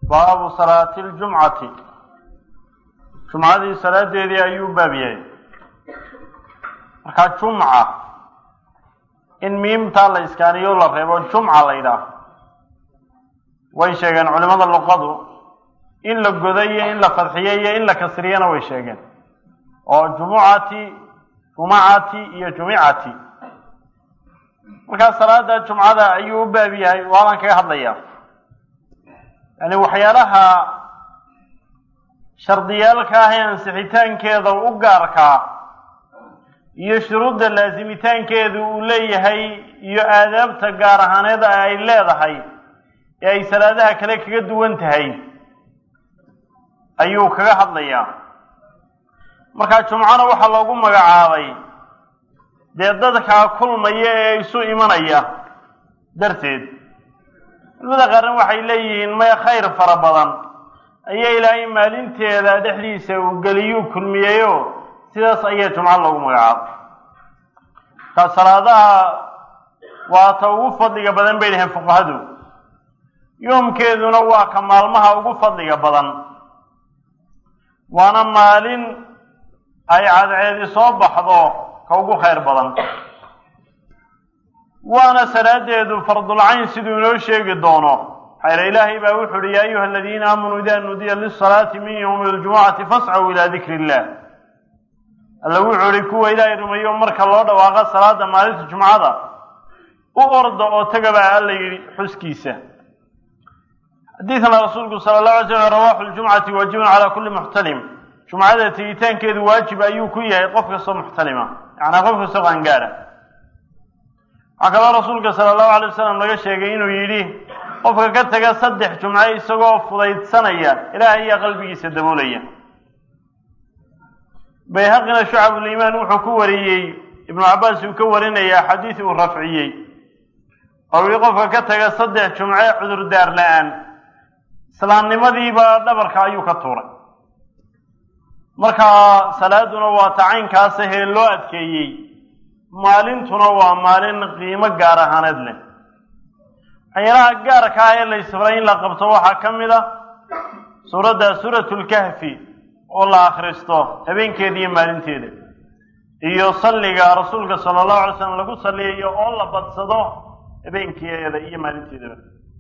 baabu salaati ljumcati jumcadii salaadeedii ayuu baab yahay markaa jumca in miimtaa la iskaaniyo la reebo jumca la yidhaaho way sheegeen culimada luqadu in la godo iyo in la fadxiyo iyo in la kasriyana way sheegeen oo jumucati jumacati iyo jumicati markaa salaada jumcada ayuu u baab yahay waaban kaga hadlayaa yani waxyaalaha shardiyaalka ah ee ansixitaankeeda u gaarkaa iyo shuruudda laasimitaankeedu uu leeyahay iyo aadaabta gaar ahaaneed ay leedahay ee ay salaadaha kale kaga duwan tahay ayuu kaga hadlayaa markaa jumcana waxaa loogu magacaabay dee dadkaa kulmaya ee isu imanaya darteed culimada qaarna waxay leeyihiin maya khayr fara badan ayaa ilaahay maalinteeda dhexdiisa uu geliyuu kulmiyeyo sidaas ayaa jumco loogu magacaabay markaa salaadaha waa ta ugu fadliga badan bay dhaheen fuqahadu yoomkeeduna waa ka maalmaha ugu fadliga badan waana maalin ay cadceedi soo baxdo ka ugu khayr badan waana salaadeedu fardulcayn siduu inoo sheegi doono xayla ilaahay baa wuxu uhi yaa ayuha aladiina aamanuu ida nudiya lisalaati min ywmi ljumucati fascaw ilaa dikri illah alla wuxuu ihi kuwa ilaahay rumeeyo marka loo dhawaaqo salaada maalinta jumcada u orda oo tagabaa alla yidhi xuskiisa xadiidna rasuulku sala llahu alay slam rawaaxu ljumcati waajibun calaa kulli muxtalim jumcada tegitaankeedu waajib ayuu ku yahay qof kastoo muxtalima yacnaa qof kastoo qaangaara waxaa kaloo rasuulka sala allahu alay wasalam laga sheegay inuu yidhi qofka ka taga saddex jumco isagoo fudaydsanaya ilaahay ayaa qalbigiisa daboolaya bayhaqina shucabuliimaan wuxuu ku wariyey ibnu cabbaas uu ka warinaya xadiis uu rafciyey oo yihi qofka ka taga saddex jumce cudurdaar la-aan islaamnimadiiba dhabarka ayuu ka tuuray markaa salaaduna waa tacaynkaas ahee loo adkeeyey maalintuna waa maalin qiimo gaar ahaaneed leh waxyaalaha gaarka ah ee la isfaray in la qabto waxaa ka mid a suuradda suuratulkahfi oo la akhristo habeenkeeda iyo maalinteeda iyo salliga rasuulka sala allahu alay slam lagu salliyayo oo la badsado habeenkeeda iyo maalinteedaba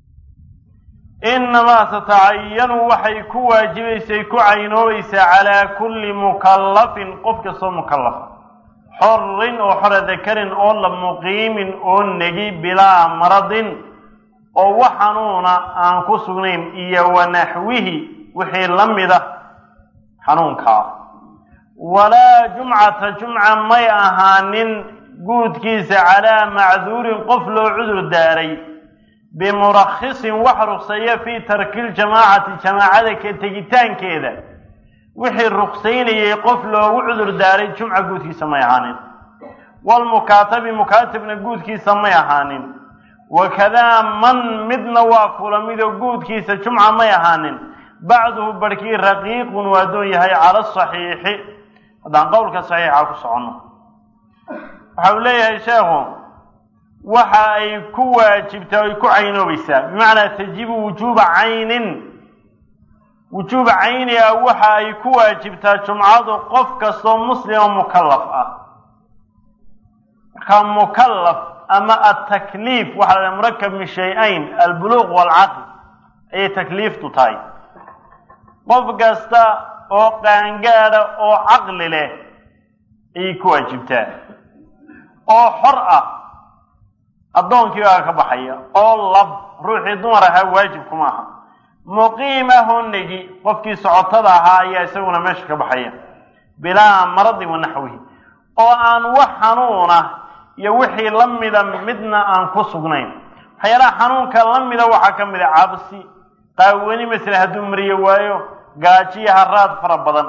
inamaa tatacayanu waxay ku waajibaysay ku caynoobaysaa calaa kulli mukallafin qof kastoo mukallafa xorin oo xora dakarin oo la muqiimin oo negi bilaa maradin oo wax xanuuna aan ku sugnayn iyo wanaxwihi wixii la mida xanuunkaa walaa jumcata jumca may ahaanin guudkiisa calaa macduurin qof loo cudur daaray bimurakhisin wax rukseeya fii tarki ljamaacati jamaacada ka tegitaankeeda wixii ruksaynayay qof loogu cudur daaray jumca guudkiisa may ahaanin walmukaatabi mukaatabna guudkiisa may ahaanin wakadaa man midna waa kula midoo guudkiisa jumca may ahaanin bacduhu barhkii raqiiqun waa doon yahay cala asaxiixi haddaan qowlka saxiixa ku soconno waxa uu leeyahay sheekhu waxa ay ku waajibtaa ay ku caynoobaysaa bimacnaa tajibu wujuuba caynin wujuuba cayni ah waxa ay ku waajibtaa jumcadu qof kastoo muslima mukallaf ah markaa mukallaf ama atakliif waxaa la murakab min shay-ayn albuluuq waalcaql ayay takliiftu tahay qof kasta oo qaangaada oo caqli leh ayay ku waajibtaa oo xor ah addoonkii baa ka baxaya oo lab ruuxii dumar ahaa waajib kuma aha muqiim ahoo negi qofkii socotada ahaa ayaa isaguna meesha ka baxaya bilaa maradin wa naxwihi oo aan wax xanuuna iyo wixii la mida midna aan ku sugnayn waxyaalaha xanuunka la mida waxaa ka mid a cabsi qaawani masele hadduu mariyo waayo gaajiyo haraad fara badan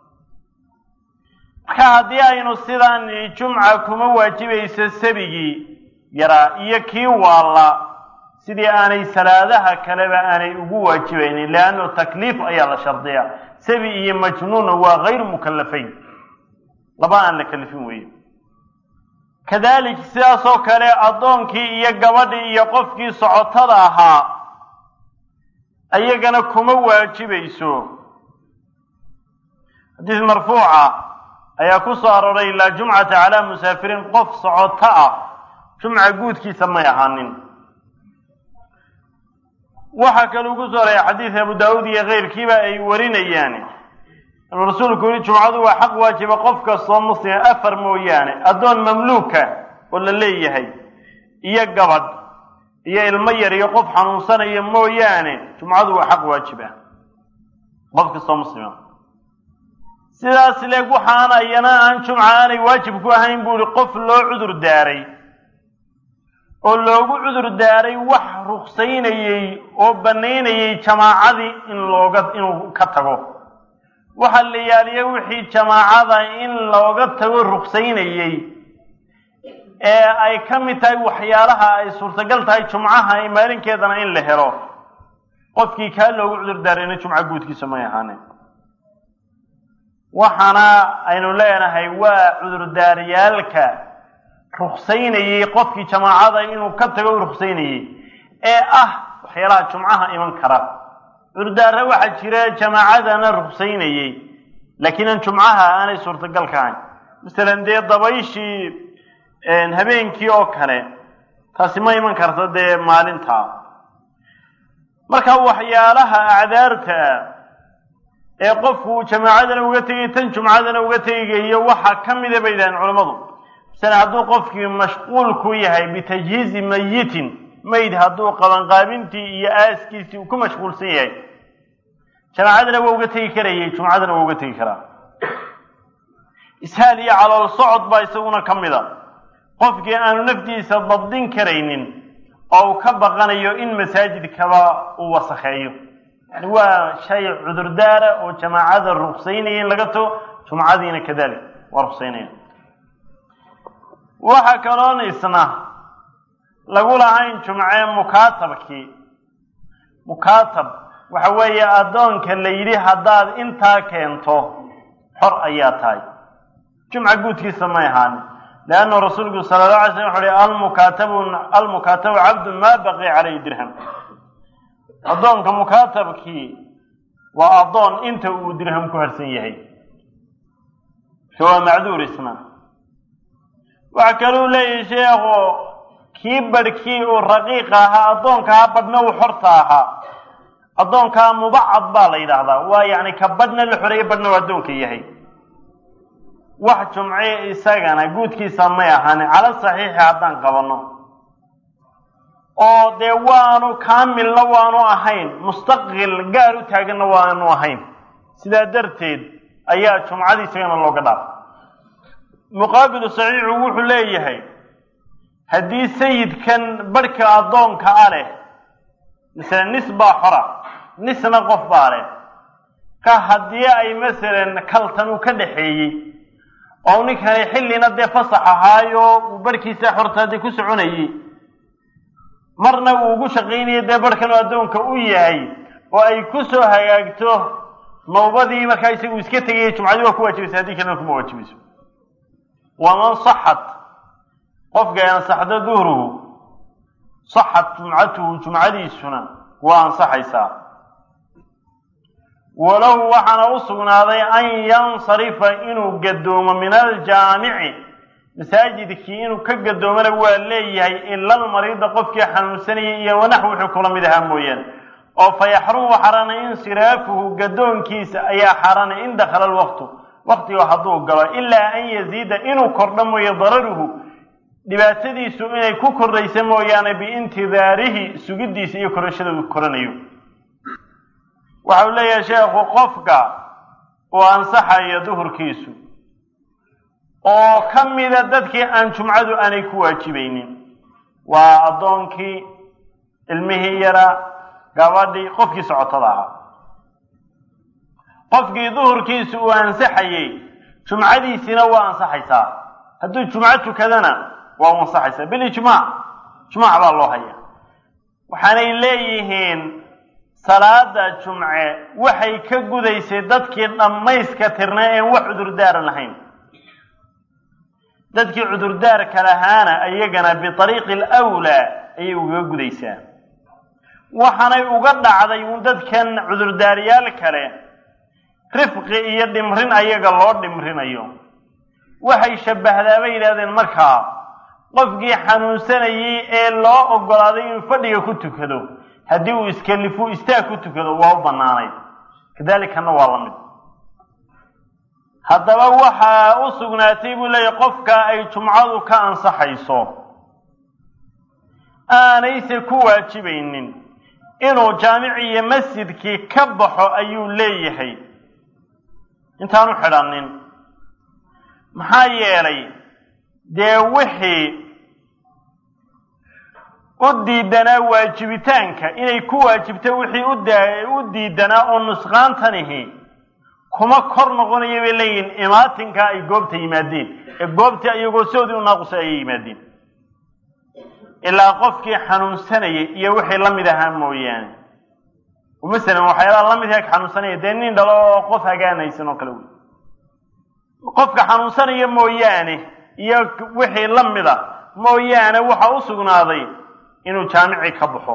marka haddii aynu sidaan jumca kuma waajibayso sabigii yaraa iyo kii waalla sidii aanay salaadaha kaleba aanay ugu waajibaynin leanno takliif ayaa la shardiyaa sabi iyo majnuunna waa hayru mukallafayn laba aan la kalifin weeye kadalik sidaasoo kale addoonkii iyo gabadhii iyo qofkii socotada ahaa ayagana kuma waajibayso xadiis marfuuca ayaa ku soo arooray laa jumcata calaa musaafiriin qof socoto ah jumca guudkiisa may ahaanin waxaa kaluu ku soo arooray xadiis abu daawuud iyo keyrkiiba ay warinayaan inuu rasuulku yihi jumcadu waa xaq waajiba qof kastoo muslima afar mooyaane addoon mamluuka oo la leeyahay iyo gabadh iyo ilmo yar iyo qof xanuunsanaya mooyaane jumcadu waa xaq waajib ah qof kastoo muslima sidaas leeg waxaana iyana aan jumca aanay waajib ku ahayn buu ihi qof loo cudur daaray oo loogu cudur daaray wax ruksaynayey oo bannaynayey jamaacadii in looga inuu ka tago waxaa la yaaliya wixii jamaacada in looga tago ruksaynayey ee ay ka mid tahay waxyaalaha ay suurtagal tahay jumcaha ee maalinkeedana in la helo qofkii kaa loogu cudur daarayna jumca guudkiisa may ahaanin waxaana aynu leenahay waa cudurdaaryaalka ruksaynayey qofkii jamaacada inuu ka tago u ruksaynayey ee ah waxyaalaha jumcaha iman kara cudurdaara waxaa jira jamaacadana ruksaynayey laakiin aan jumcaha aanay suurtagal ka ahayn masalan dee dabayshii habeenkii oo kale taasi ma iman karta dee maalinta marka waxyaalaha acdaarta ee qofku jamaacadana uga tegay tan jumcadana uga tegayo waxaa ka mida bay yidhahdeen culammadu masale hadduu qofkii mashquul ku yahay bitajhiizi mayitin mayd hadduu qabanqaabintii iyo aaskiisii uu ku mashquulsan yahay jamaacadana waa uga tegi karayay jumcadana waa uga tegi karaa ishaal iyo calool socod baa isaguna ka mid a qofkii aanu naftiisa dabdin karaynin oo uu ka baqanayo in masaajidkaba uu wasakheeyo yani waa shay cudurdaara oo jamaacada ruksaynaya in laga tago jumcadiina kadalik waa ruksaynaya waxaa kaloon isna lagu lahayn jumce mukaatabkii mukaatab waxa weeye addoonka la yidhi haddaad intaa keento xor ayaa tahay jumca guudkiisa may ahaanin leanna rasuulku sala alla alay slam wuxu uhi almukaatabu almukaatabu cabdun maa baqiya calayhi dirham addoonka mukaatabkii waa addoon inta uu dirham ku harsan yahay ka waa macduur isna waxa kaluu leeyahay sheekhu kii badhkii uu raqiiqa ahaa addoonkaha badhna uu xorta ahaa addoonkaa mubacad baa la yidhaahdaa waa yacni ka badhna la xoreeye badhna uu addoonka yahay wax jumce isagana guudkiisa may ahaanin cala saxiixi haddaan qabanno oo dee waanu kaamilna waanu ahayn mustaqil gaar u taaganna waanu ahayn sidaa darteed ayaa jumcadii isagana looga dhaafay muqaabilu saxiixu wuxuu leeyahay haddii sayidkan barhka addoonka a leh masalan nis baa xora nisna qof baa leh ka haddii ay masalan kaltan uu ka dhaxeeyey oo ninkani xillina dee fasax ahaayo uu barhkiisa xorta dee ku soconayey marna uu ugu shaqaynayay dee barhkan oo addoonka u yahay oo ay ku soo hagaagto nawbadii markaa isagu iska tegaya jumcadii waa ku waajibaysa haddii kalena kuma waajibayso waman saxat qofka ay ansaxdo duhruhu saxat jumcatuhu jumcadiisuna waa ansaxaysaa walahu waxaana u sugnaaday an yansarifa inuu gadoomo min aljaamici masaajidkii inuu ka gadoomana waa leeyahay ila almariida qofkii xanuunsanayay iyo wanax wuxuu kula mid ahaa mooyaane oo fa yaxrumu xarana insiraafuhu gadoonkiisa ayaa xaranay in dakhala alwaqtu waqtiga hadduu galo ilaa an yaziida inuu kordho mooye dararuhu dhibaatadiisu inay ku kordhaysa mooyaane biintidaarihi sugidiisa iyo korashada uu koranayo waxa uu leeyahay sheekhu qofka uu ansaxayo duhurkiisu oo ka mida dadkii aan jumcadu aanay ku waajibaynin waa addoonkii ilmihii yaraa gabadhii qofkii socotada ahaa qofkii duhurkiisu uu ansaxayey jumcadiisina waa ansaxaysaa hadduu jumco tukadana waa u ansaxaysaa bilijmaac jumaac baa loo haya waxaanay leeyihiin salaada jumce waxay ka gudaysay dadkii dhammayska tirnaa een wax cudurdaara lahayn dadkii cudurdaarka lahaana iyagana biariiqi alwlaa ayay ugaga gudaysaa waxaanay uga dhacday un dadkan cudurdaariyaal kale rifqi iyo dhimrin ayaga loo dhimrinayo waxay shabbahdaa bay yidhahdeen markaa qofkii xanuunsanayay ee loo oggolaaday inuu fadhiga ku tukado haddii uu iskalifu istaag ku tukado waa u bannaanayd kadalikanna waa la mid haddaba waxaa u sugnaatay buu leeyahy qofka ay jumcadu ka ansaxayso aanayse ku waajibaynin inuu jaamici iyo masjidkii ka baxo ayuu leeyahay intaanu xidhanin maxaa yeelay dee wixii u diidanaa waajibitaanka inay ku waajibto wixii u diidanaa oo nusqaantanihi kuma kor noqonaya bay leeyihin imaatinka ay goobta yimaadeen ee goobtii ayagoo soodii u naaqusay ayay yimaadeen ilaa qofkii xanuunsanayay iyo wixii la mid ahaa mooyaane masalan waxyaalaha la midka xanuunsanaya dee nin dhalo oo qof hagaanaysan oo kale wey qofka xanuunsanaya mooyaane iyo wixii la mida mooyaane waxa u sugnaaday inuu jaamici ka baxo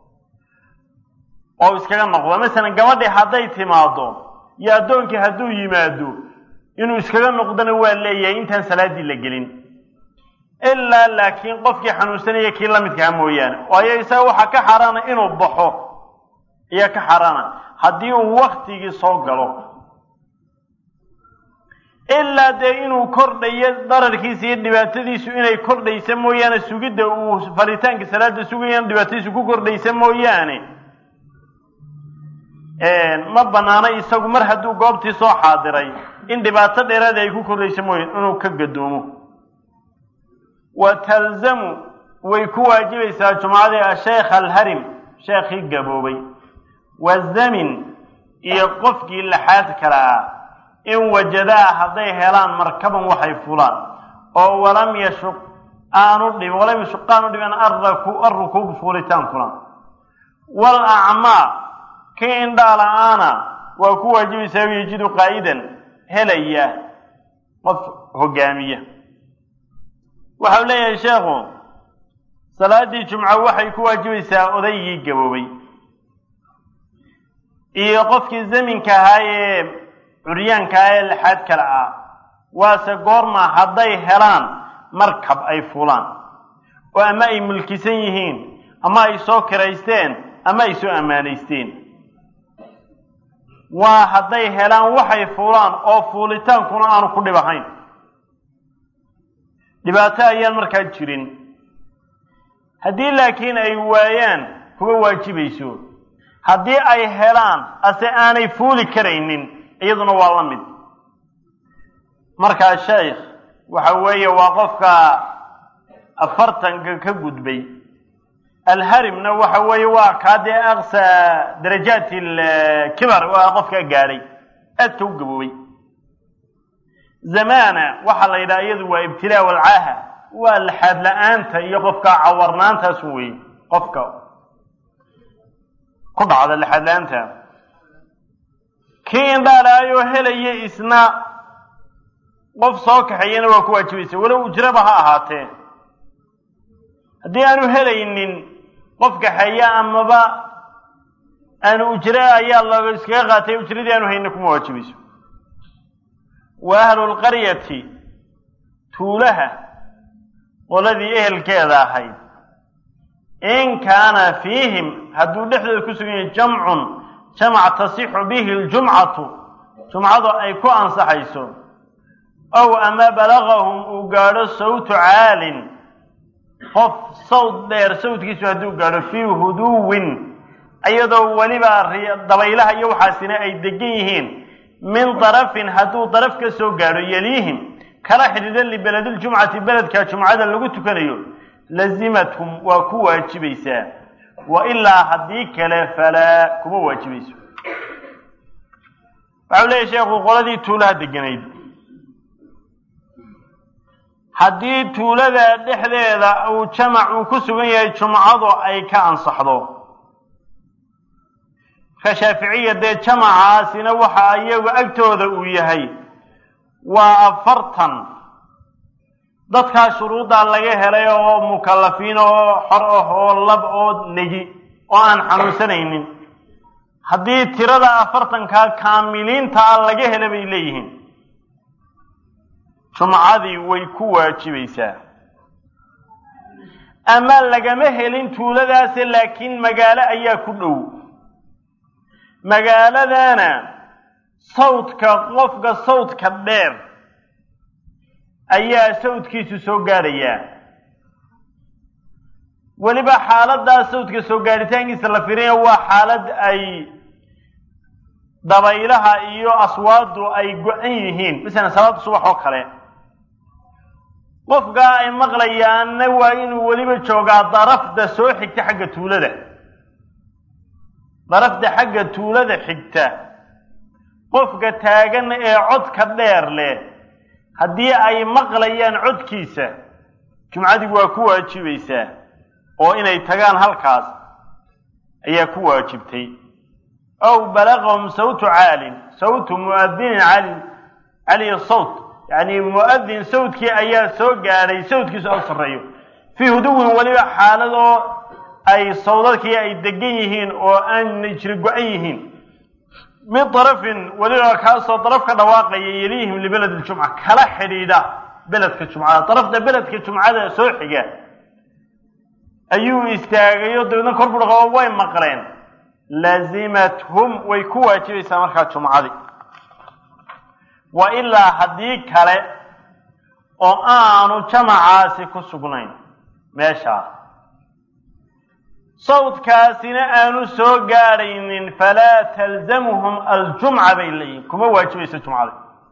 oo iskaga noqdo masalan gabadhii hadday timaado iyo addoonkii hadduu yimaado inuu iskaga noqdona waa leeyahay intaan salaaddii la gelin ilaa laakiin qofkii xanuunsanaya kii la midkaha mooyaane waayo isaga waxaa ka xaaraana inuu baxo ayaa ka xaaraana haddii uu waktigii soo galo ilaa dee inuu kordhayo dararkiisa iyo dhibaatadiisu inay kordhaysa mooyaane sugidda uu faritaanka salaada sugayana dhibaatadiisu ku kordhaysa mooyaane ma banaano isagu mar hadduu goobtii soo xaadiray in dhibaato dheeraada ay ku kordhaysa mooyane inuu ka gadoomo wa talzamu way ku waajibaysaa jumcadii asheekh alharim sheekhii gaboobay wazamin iyo qofkii laxaad kala ah in wajadaa hadday helaan markaban waxay fulaan oo walam yashuq aanu dhibin walam yashuq aanu dhibin arraku arrukuub fuulitaankuna wal acmaa kii indhaa la-aana waa ku waajibaysaa yajidu qaa'idan helaya qof hogaamiya waxau leeyahay sheekhu salaaddii jumco waxay ku waajibaysaa odaygii gaboobay iyo qofkii zaminka ahaa ee curyaanka ah ee lixaad kale ah waase goorma hadday helaan markab ay fulaan oo ama ay mulkisan yihiin ama ay soo kiraysteen ama ay soo ammaanaysteen waa hadday helaan waxay fuulaan oo fuulitaankuna aanu ku dhib ahayn dhibaato ayaan markaa jirin haddii laakiin ay waayaan kuma waajibayso haddii ay helaan ase aanay fuuli karaynin iyaduna waa la mid markaa sheekh waxa weeye waa qofka afartanka ka gudbay alharimna waxa weeye waa kaa dee aqsa darajaat alkibar waa qofkaa gaadhay aadka u gaboobay zamana waxaa la yidhaha iyadu waa ibtilaa walcaaha waa laxaad la-aanta iyo qofka cawarnaantaasu wey qofka ku dhacda laxaad la-aanta kii indhaalaayoo helaya isna qof soo kaxeeyana waa ku waajibaysa walow ujraba ha ahaatee haddii aanu helaynin qof kaxeeya amaba aanu ujre ayaa looga iskaga qaatay ujradii aanu hayna kuma waajibayso wa ahlu lqaryati tuulaha qoladii ehelkeeda ahayd in kaana fiihim hadduu dhexdooda ku sugan yahay jamcun jamac tasixu bihi ljumcatu jumcadu ay ku ansaxayso ow ama balagahum uu gaadho sawtu caalin qof sawd dheer sawdkiisu hadduu gaadho fii huduwin iyadoo weliba dabaylaha iyo waxaasina ay degan yihiin min darafin hadduu daraf ka soo gaadho yeliihim kala xidhiidhan libeledljumcati beledka jumcada lagu tukanayo lazimathum waa ku waajibaysaa wa ilaa haddii kale falaa kuma waajibayso waxau leeyahy sheekhu qoladii tuulaha deganayd haddii tuulada dhexdeeda uu jamac uu ku sugan yahay jumcadu ay ka ansaxdo ka shaaficiya dee jamacaasina waxa iyagu agtooda uu yahay waa afartan dadkaa shuruuddaa laga helay oo mukallafiin oo xor ah oo lab oo negi oo aan xanuunsanaynin haddii tirada afartankaa kaamiliinta ah laga hela bay leeyihiin jumcadii way ku waajibaysaa ama lagama helin tuuladaase laakiin magaalo ayaa ku dhow magaaladana sawdka qofka sawdka dheer ayaa sawdkiisu soo gaadhayaa weliba xaaladdaa sawdka soo gaadhitaankiisa la firinaya waa xaalad ay dabaylaha iyo aswaadu ay go-an yihiin masalan salaada subax oo kale qofkaa ay maqlayaanna waa inuu weliba joogaa darafda soo xigta xagga tuulada darafda xagga tuulada xigta qofka taagan ee codka dheer leh haddii ay maqlayaan codkiisa jumcadii waa ku waajibaysaa oo inay tagaan halkaas ayaa ku waajibtay aw balagahum sawtu caalin sawtu muadinin cali caliy sawt yacni mu'adin sawdkii ayaa soo gaadhay sawdkiisu aw sarreeyo fii huduwin weliba xaaladoo ay sawdadkii ay degan yihiin oo aanay jiri go-an yihiin min darafin weliba kaasoo daraf ka dhawaaqaya yelihim libaled ljumca kala xidhiidha beledka jumcada darafta beledka jumcada soo xiga ayuu istaagayo dabeedna kor bu dhaqo way maqleen laazimathum way ku waajibaysaa markaa jumcadii wa ilaa haddii kale oo aanu jamacaasi ku sugnayn meeshaa sawdkaasina aanu soo gaadhaynin falaa talzamuhum aljumca bay leeyihin kuma waajibayso jumcada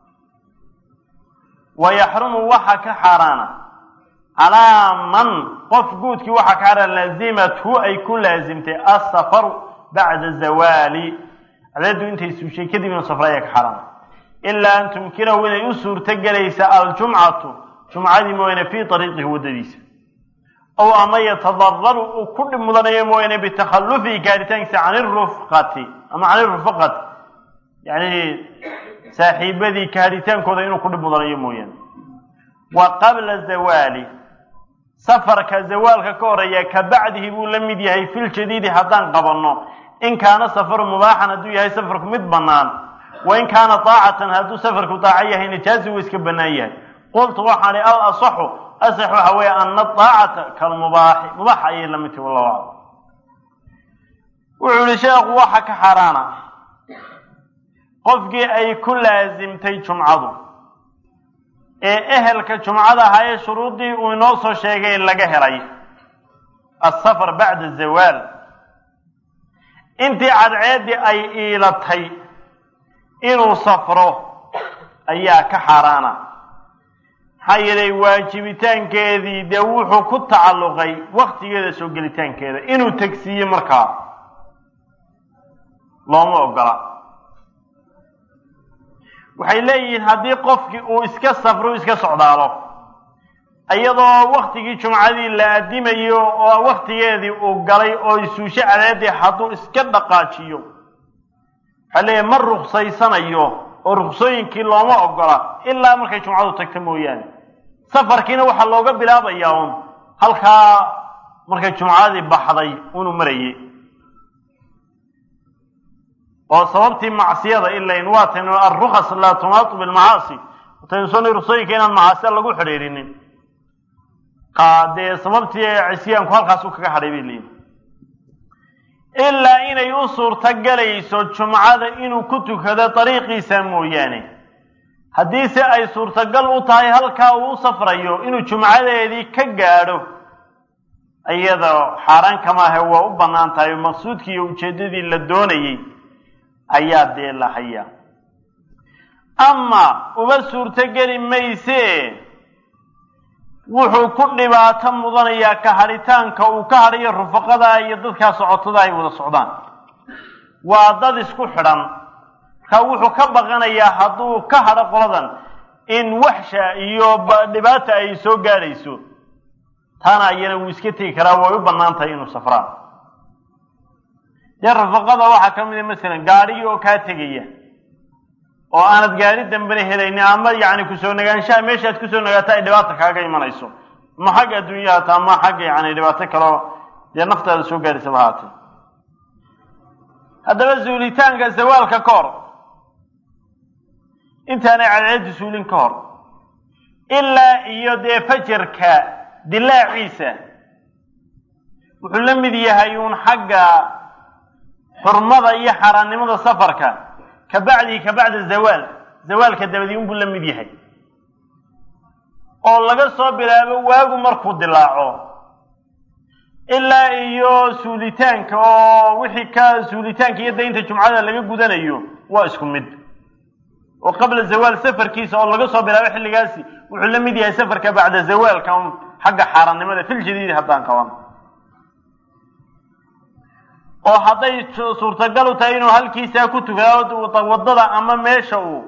wa yaxrumu waxa ka xaaraana calaa man qof guudkii waxaa ka xaaraan laazimathu ay ku laasimtay asafaru bacda zawaali cadeedu intay suushay kadibna safra ayaa ka xaaraana ilaa an tumkinahu inay u suurto gelaysa aljumcatu jumcadii mooyaane fii ariiqihi waddadiisa ow ama yatadararu uu ku dhib mudanayo mooyaane bitakhallufihi gaaritaankiisa can irufqati ama can irufaqati yani saaxiibadii kaadhitaankooda inuu ku dhib mudanayo mooyaane wa qabla zawaali safarka zawaalka ka horeeya ka bacdihi buu la mid yahay filjadiidi haddaan qabanno in kaana safaru mubaaxan hadduu yahay safarku mid bannaan wa in kaana daacatan hadduu safarku daaco yahay najaazi wuu iska bannaan yahay qultu waxaan ihi al asaxu asax waxa weeye ana daacata kalmubaaxi mubaax ayay la mid tahi wallahu aclam wuxuu yihi sheekhu waxa ka xaaraana qofkii ay ku laasimtay jumcadu ee ehelka jumcada ahaa ee shuruuddii uu inoo soo sheegay laga helay asafar bacda zawaal intii cadceeddii ay iilatay inuu safro ayaa ka xaaraana maxaa yeelay waajibitaankeedii dee wuxuu ku tacalluqay waktigeeda soo gelitaankeeda inuu tegsiiye markaa looma ogola waxay leeyihiin haddii qofkii uu iska safro iska socdaalo iyadoo waktigii jumcadii la adimayo oo waktigeedii uu galay oo isuusho cadeedii hadduu iska dhaqaajiyo waxay leeyihin ma ruksaysanayo oo ruksooyinkii looma ogola ilaa markay jumcadu tagto mooyaane safarkiina waxaa looga bilaabayaa un halkaa markay jumcadii baxday unuu marayay oo sababtii macsiyada ilayn waa taynu alrukas laa tumaatu bilmacaasi wataynu soo nii ruksooyinka inaan macaasiya lagu xidhiirinin dee sababtii cisyaanku halkaas u kaga hadhay bay leeyihin ilaa inay u suurto galayso jumcada inuu ku tukado dariiqiisa mooyaane haddiise ay suurtagal u tahay halkaa uu u safrayo inuu jumcadeedii ka gaadho iyada xaaraan kamaahe waa u bannaan tahay maqsuudkii iyo ujeeddadii la doonayey ayaa dee la hayaa ama uma suurtogeli mayse wuxuu ku dhibaato mudanayaa ka hadhitaanka uu ka hadhayo rufaqada iyo dadkaa socotada ay wada socdaan waa dad isku xidhan markaa wuxuu ka baqanayaa hadduu ka hadho qoladan in waxsha iyo dhibaata ay soo gaadhayso taana ayana wuu iska tegi karaa way u bannaan tahay inuu safraan dee rufaqada waxaa ka mid a masalan gaadhigii oo kaa tegaya oo aanad gaari dambena helaynin ama yacni kusoo nagaanshaha meeshaad kusoo nagaato ay dhibaata kaaga imanayso ama xagga adduunyaha hata ama xagga yani dhibaato kaleo dee naftaada soo gaadhaysaba haatee haddaba zuulitaanka zawaalka ka hor intaanay cadceeddu suulin ka hor ilaa iyo dee fajarka dilaaciisa wuxuu la mid yahay uun xagga xurmada iyo xaaraannimada safarka ka bacdii ka bacda zawaal zawaalka dabadii unbuu la mid yahay oo laga soo bilaabo waagu markuu dilaaco ilaa iyo suulitaanka oo wixii ka suulitaanka iyo daynta jumcada laga gudanayo waa isku mid oo qabla zawaal safarkiisa oo laga soo bilaabo xilligaasi wuxuu la mid yahay safarka bacda zawaalka un xagga xaaraannimada fil jadiidi haddaan qaban oo hadday suurtagal u tahay inuu halkiisaa ku tukado waddada ama meesha uu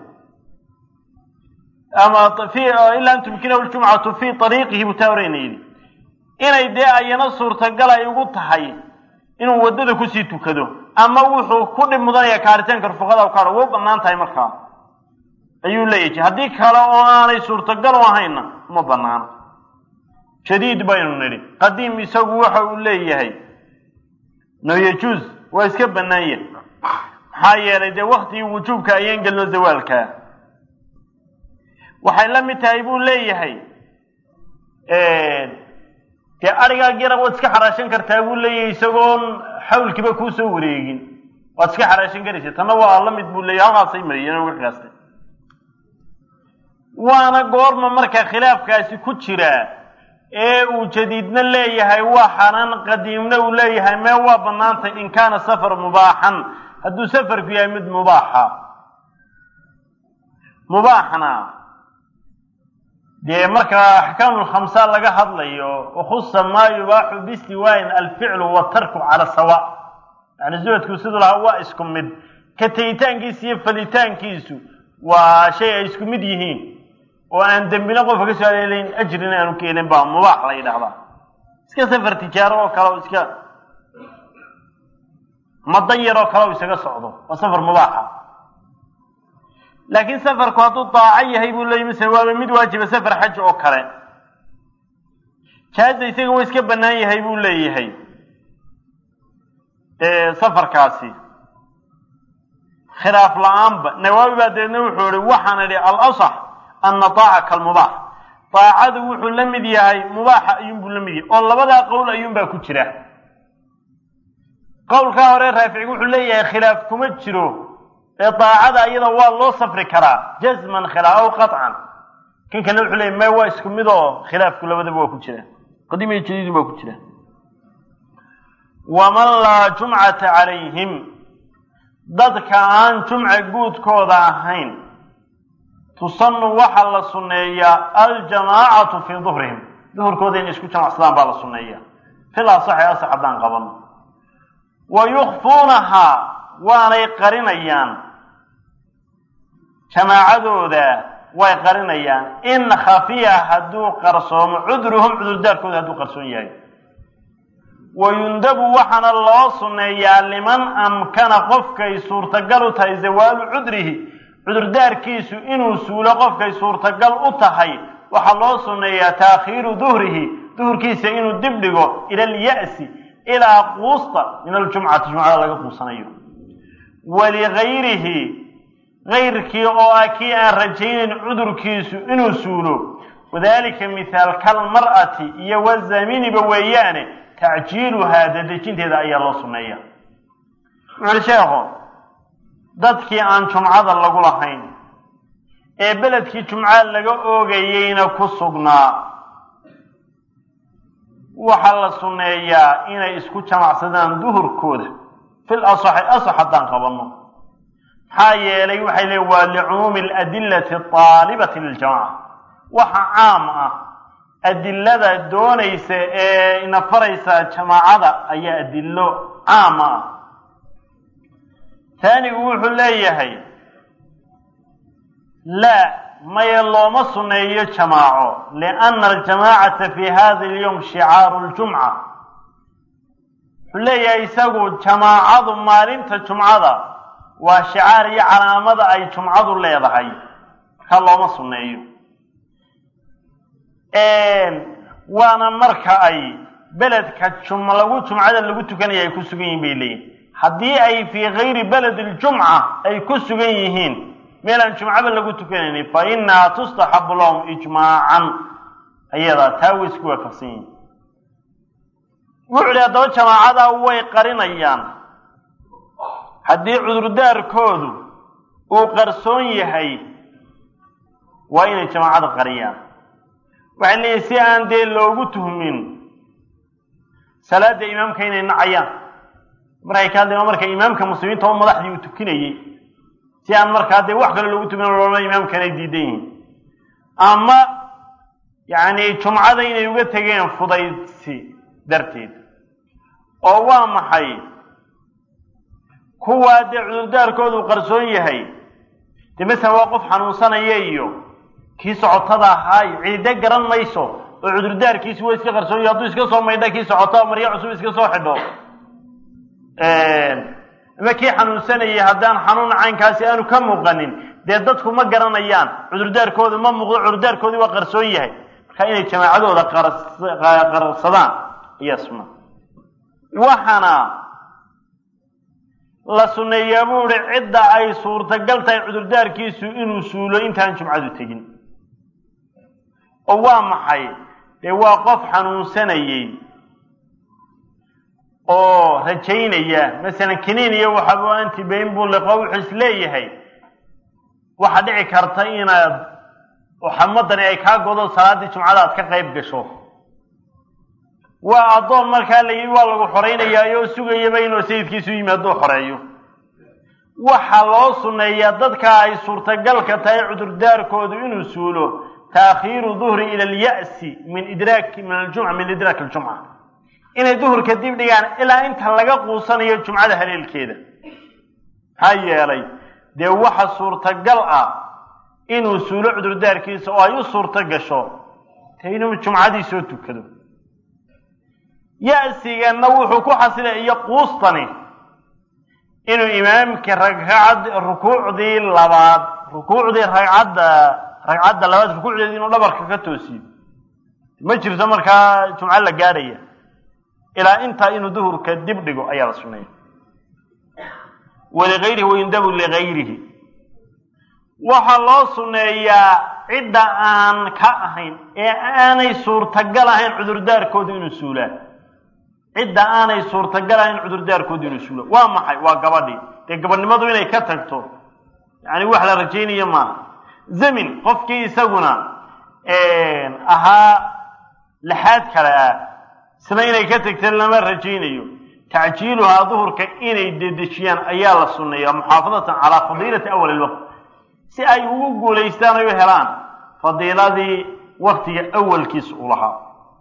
ama fi ilaa an tumkinahu ljumcatu fii ariiqihi buu taa horeyna yidhi inay dee ayana suurtagal ay ugu tahay inuu waddada kusii tukado ama wuxuu ku dhib mudanaya kaaritaanka rufaqada kaadha way u bannaan tahay markaa ayuu leeyahay haddii kale oo aanay suurtagal u ahayna uma banaano jadiid baynu nidhi qadiim isagu waxa uu leeyahay no yajuus waa iska bannaan yahay maxaa yeelay dee waktigii wujuubka ayaan gelno zawaalkaa waxay la mid tahay buu leeyahay dee arigaag yara waad iska xaraashan kartaa buu leeyahay isagoon xawlkiiba kuusoo wareegin waad iska xaraashan karaysa tanna waa la mid buu leeyahay halkaasay mariyeen uga qiyaastay waana goorma marka khilaafkaasi ku jiraa ee uu jadiidna leeyahay waa xaraan qadiimna uu leeyahay mee waa bannaantay in kaana safar mubaaxan hadduu safarku yahay mid mubaaxa mubaaxna dee markaa axkaamu lkhamsa laga hadlayo wakhusa maa yubaaxu bistiwaayin alficlu watarku cala sawa yani zuhadku siduu lahaa waa isku mid ka tegitaankiisa iyo falitaankiisu waa shay ay isku mid yihiin oo aan dembina qofka ka soo aleelayn ajrina aanu ka helin baa mubaax la yidhahdaa iska safar tijaaro oo kale o iska madan yar oo kale o isaga socdo waa safar mubaaxa laakiin safarku hadduu daaco yahay buu leeyahy mise waaba mid waajiba safar xaj oo kale jaaza isaga waa iska bannaan yahay buu leeyahay safarkaasi khilaaf la-aanba nawaawi baa deedna wuxuu ihi waxaan idhi alasax ana daaca kalmubaax daacadu wuxuu la mid yahay mubaaxa ayuunbuu la mid yahay oo labadaa qowl ayuunbaa ku jira qowlkaa hore raaficigu wuxuu leeyahay khilaaf kuma jiro ee daacada iyada waa loo safri karaa jazman khilaaf aw qaطcan kan kalena wuxuu leeyahy may waa isku mid oo khilaafku labadaba waa ku jira qadiim iyo jadiidun baa ku jira waman laa jumcata calayhim dadka aan jumca guudkooda ahayn tusanu waxaa la sunneeyaa aljamaacatu fii duhrihim duhurkooda inay isku jamacsadaan baa la sunneeya fil asaxi asax haddaan qabano wa yukfuunahaa waanay qarinayaan jamaacadooda way qarinayaan in khafiya hadduu qarsoomo cudruhum cudurdaarkooda hadduu qarsoon yahay wa yundabu waxaana loo sunneeyaa liman amkana qofkay suurtagal u tahay zawaalu cudrihi cudurdaarkiisu inuu suulo qofkay suurtagal u tahay waxaa loo sunneeyaa taakhiiru duhrihi duhurkiisa inuu dib dhigo ila alya'si ilaa quusta min aljumcati jumcada laga quusanayo waligayrihi gayrkii oo ah kii aan rajaynayn cudurkiisu inuu suulo wadalika mithaal kalmar'ati iyo wazaminiba weeyaane tacjiiluhaa dadejinteeda ayaa loo sunneeya wuxuuli sheekhu dadkii aan jumcada lagu lahayn ee beledkii jumca laga oogayeyna ku sugnaa waxaa la sunneeyaa inay isku jamacsadaan duhurkooda fil asaxi asax haddaan qabanno maxaa yeelay waxay leeyiin waa licumuumi aladillati aalibati liljamaca waxa caam ah adilada doonaysa ee ina faraysa jamaacada ayaa adillo caama ah taanigu wuxuu leeyahay laa maya looma sunneeyo jamaaco lianna aljamaacata fi hada alyowm shicaaru ljumca wuxuu leeyahay isagu jamaacadu maalinta jumcada waa shicaar iyo calaamada ay jumcadu leedahay markaa looma sunneeyo waana marka ay beledka jum lagu jumcada lagu tukanaya ay ku sugan yihin bay leeyihin haddii ay fii gayri baladi ljumca ay ku sugan yihiin meel aan jumcaba lagu tukanaynin fa inaha tustaxabu lahum ijmaacan ayadaa taa way isku waafaqsan yihiin wuxu uhi haddaba jamaacadaa way qarinayaan haddii cudurdaarkoodu uu qarsoon yahay waa inay jamaacada qariyaan waxay leeyihin si aan dee loogu tuhmin salaada imaamka inay nacayaan markay ka hadlayan marka imaamka muslimiinta oo madaxdii uu tukinayey si aan markaa dee wax kale loogu tuhmin looma imaamkan ay diidan yihiin ama yacni jumcada inay uga tegeen fudaydsi darteed oo waa maxay kuwaa dee cudurdaarkoodu qarsoon yahay dee masalan waa qof xanuunsanaya iyo kii socotada ahaay ciide garan mayso oo cudurdaarkiisi waa iska qarsoon yahay hadduu iska soo maydha kii socota maryo cusub iska soo xidho ama kii xanuunsanayay haddaan xanuun caynkaasi aanu ka muuqanin dee dadku ma garanayaan cudurdaarkoodu ma muuqdo cudurdaarkoodii waa qarsoon yahay marka inay jamaacadooda qarsadaan ayaa sunna waxaana la sunneeyaa buu ihi cidda ay suurtagal tahay cudurdaarkiisu inuu suulo intaan jumcadu tegin oo waa maxay dee waa qof xanuunsanayey oo rajaynaya masalan kiniin iyo waxabu antibayn buu liqo wuxuu is leeyahay waxaa dhici karta inaad xamadani ay kaa godo salaaddii jumcada aad ka qayb gasho waa addoon markaa la yidhi waa lagu xoraynayaa oo sugayaba inuu sayidkiisu yimaado xoreeyo waxaa loo sunneeyaa dadka ay suurtagalka tahay cudurdaarkoodu inuu suulo taakhiiru duhri ila alya'si min idraaki min aljumca min idraaki aljumca inay duhurka dib dhigaan ilaa inta laga quusanayo jumcada haleelkeeda maxaa yeelay dee waxa suurtagal ah inuu suulo cudurdaarkiisa oo ay u suurto gasho te inuu jumcadii soo tukado ya-sigana wuxuu ku xasilay iyo quustani inuu imaamkii ragcad rukuucdii labaad rukuucdii ragcadda ragcadda labaad rukuucdeedii inuu dhabarka ka toosiyo ma jirto markaa jumco la gaadhaya ilaa intaa inuu duhurka dib dhigo ayaa la suneeya waligayrihi wayundabu ligayrihi waxaa loo sunneeyaa cidda aan ka ahayn ee aanay suurtagal ahayn cudurdaarkoodu inuu suulaan cidda aanay suurtagal ahayn cudurdaarkoodu inuu suulaan waa maxay waa gabadhii dee gabadhnimadu inay ka tagto yacni wax la rajaynayo maaha zamin qofkii isaguna ahaa lixaad kale ah isna inay ka tagta lama rajaynayo tacjiiluhaa duhurka inay dedejiyaan ayaa la sunneeya muxaafadatan calaa fadiilati awali ilwaqt si ay ugu guulaystaan ay u helaan fadiiladii waktiga awalkiisa u lahaa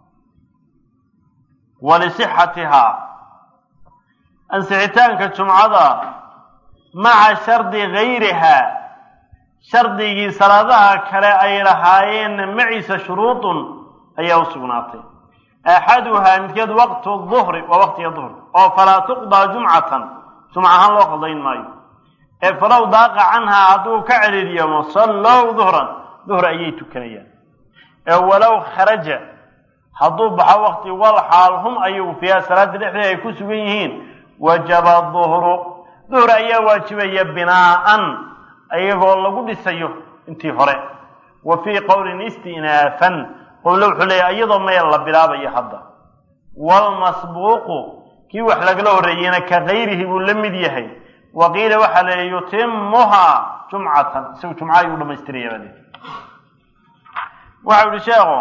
walisixatihaa ansixitaanka jumcada maca shardi gayrihaa shardigii salaadaha kale ay lahaayeenna maciisa shuruudun ayaa u sugnaatay axaduhaa midkeed waqtu duhri waa waqtiga duhri oo falaa tuqdaa jumcatan jumca ahaan loo qadayn maayo ee falow daaqa canhaa hadduu ka celiiryamo sallow duhran duhr ayay tukanayaan ee walow kharaja hadduu baxo waqti wal xaal hum ayagu fiiha salaada dhexdeeda ay ku sugan yihiin wajaba duhru duhr ayaa waajibaya binaa'an iyagoo lagu dhisayo intii hore wa fii qowlin istinaafan qowle wuxuu leeyahy iyadoo meel la bilaabayo hadda waalmasbuuqu kii wax lagala horreeyeyna ka gayrihi buu la mid yahay wa qiila waxaa la yihi yutimuhaa jumcatan isagu jumca ayuu dhamaystiraya baa leeyahy waxau yihi sheekhu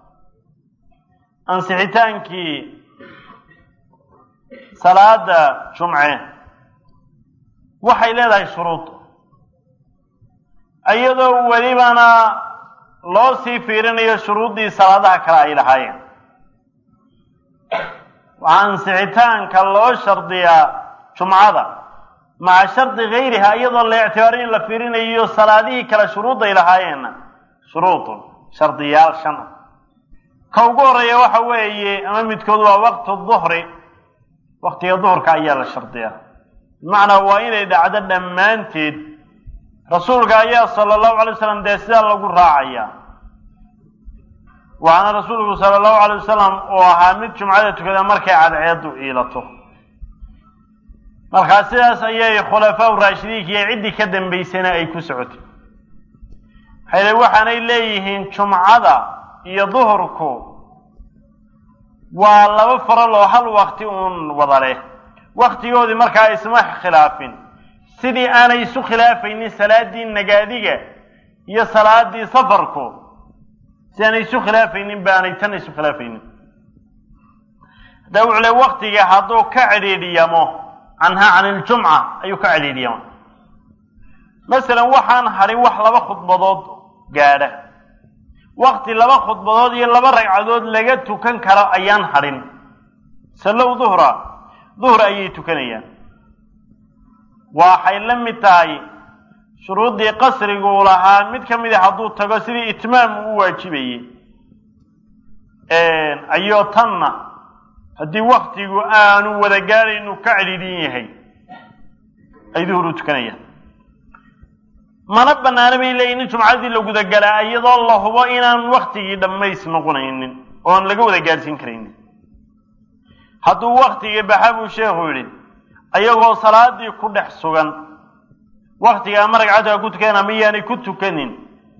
ansixitaankii salaada jumce waxay leedahay shuruud iyadoo welibana loo sii fiirinayo shuruuddii salaadaha kale ay lahaayeen waxaa ansixitaanka loo shardiyaa jumcada maca shardi gayriha iyadoo la ictibaaray in la fiirinayo salaadihii kale shuruudday lahaayeenna shuruudun shardiyaal shan ah ka ugu horeeya waxa weeye ama midkood waa waqtu duhri waqtiga duhurka ayaa la shardiyaa bimacnaa waa inay dhacdo dhammaanteed rasuulka ayaa sala allahu alay wasalam dee sidaa lagu raacaya waxaana rasuulku sala allahu alay wasalam uu ahaa mid jumcada tukada markay cadceedu iilato markaa sidaas ayay khulafaa raashidiinka iyo ciddii ka dambaysana ay ku socotay maxay waxaanay leeyihiin jumcada iyo duhurku waa laba faral oo hal wakti uun wada leh waktigoodii markaa isma khilaafin sidii aanay isu khilaafaynin salaadii nagaadiga iyo salaadii safarku si aanay isu khilaafaynin baanay tan isu khilaafaynin hadda wuxuu le waktiga hadduu ka cidhiidhiyamo canhaa can iljumca ayuu ka cidhiidhiyama masalan waxaan hadhin wax laba khudbadood gaadha wakti laba khudbadood iyo laba ragcadood laga tukan karo ayaan hadhin sallow duhra duhur ayay tukanayaan waxay la mid tahay shuruuddii qasriguu lahaa mid ka mid a hadduu tago sidii itmaam uu waajibayey ayoo tanna haddii waktigu aanu wada gaadhaynu ka cidhiidhin yahay ay duhur u tukanayaan mana banaana bay leeyihin in jumcadii la gudagalaa iyadoo la hubo inaan waktigii dhammays noqonaynin oon laga wada gaadhsiin karaynin hadduu waktigii baxa buu sheekhu yidhi ayagoo salaadii ku dhex sugan waktiga ama ragcadda ku tukan ama yaanay ku tukanin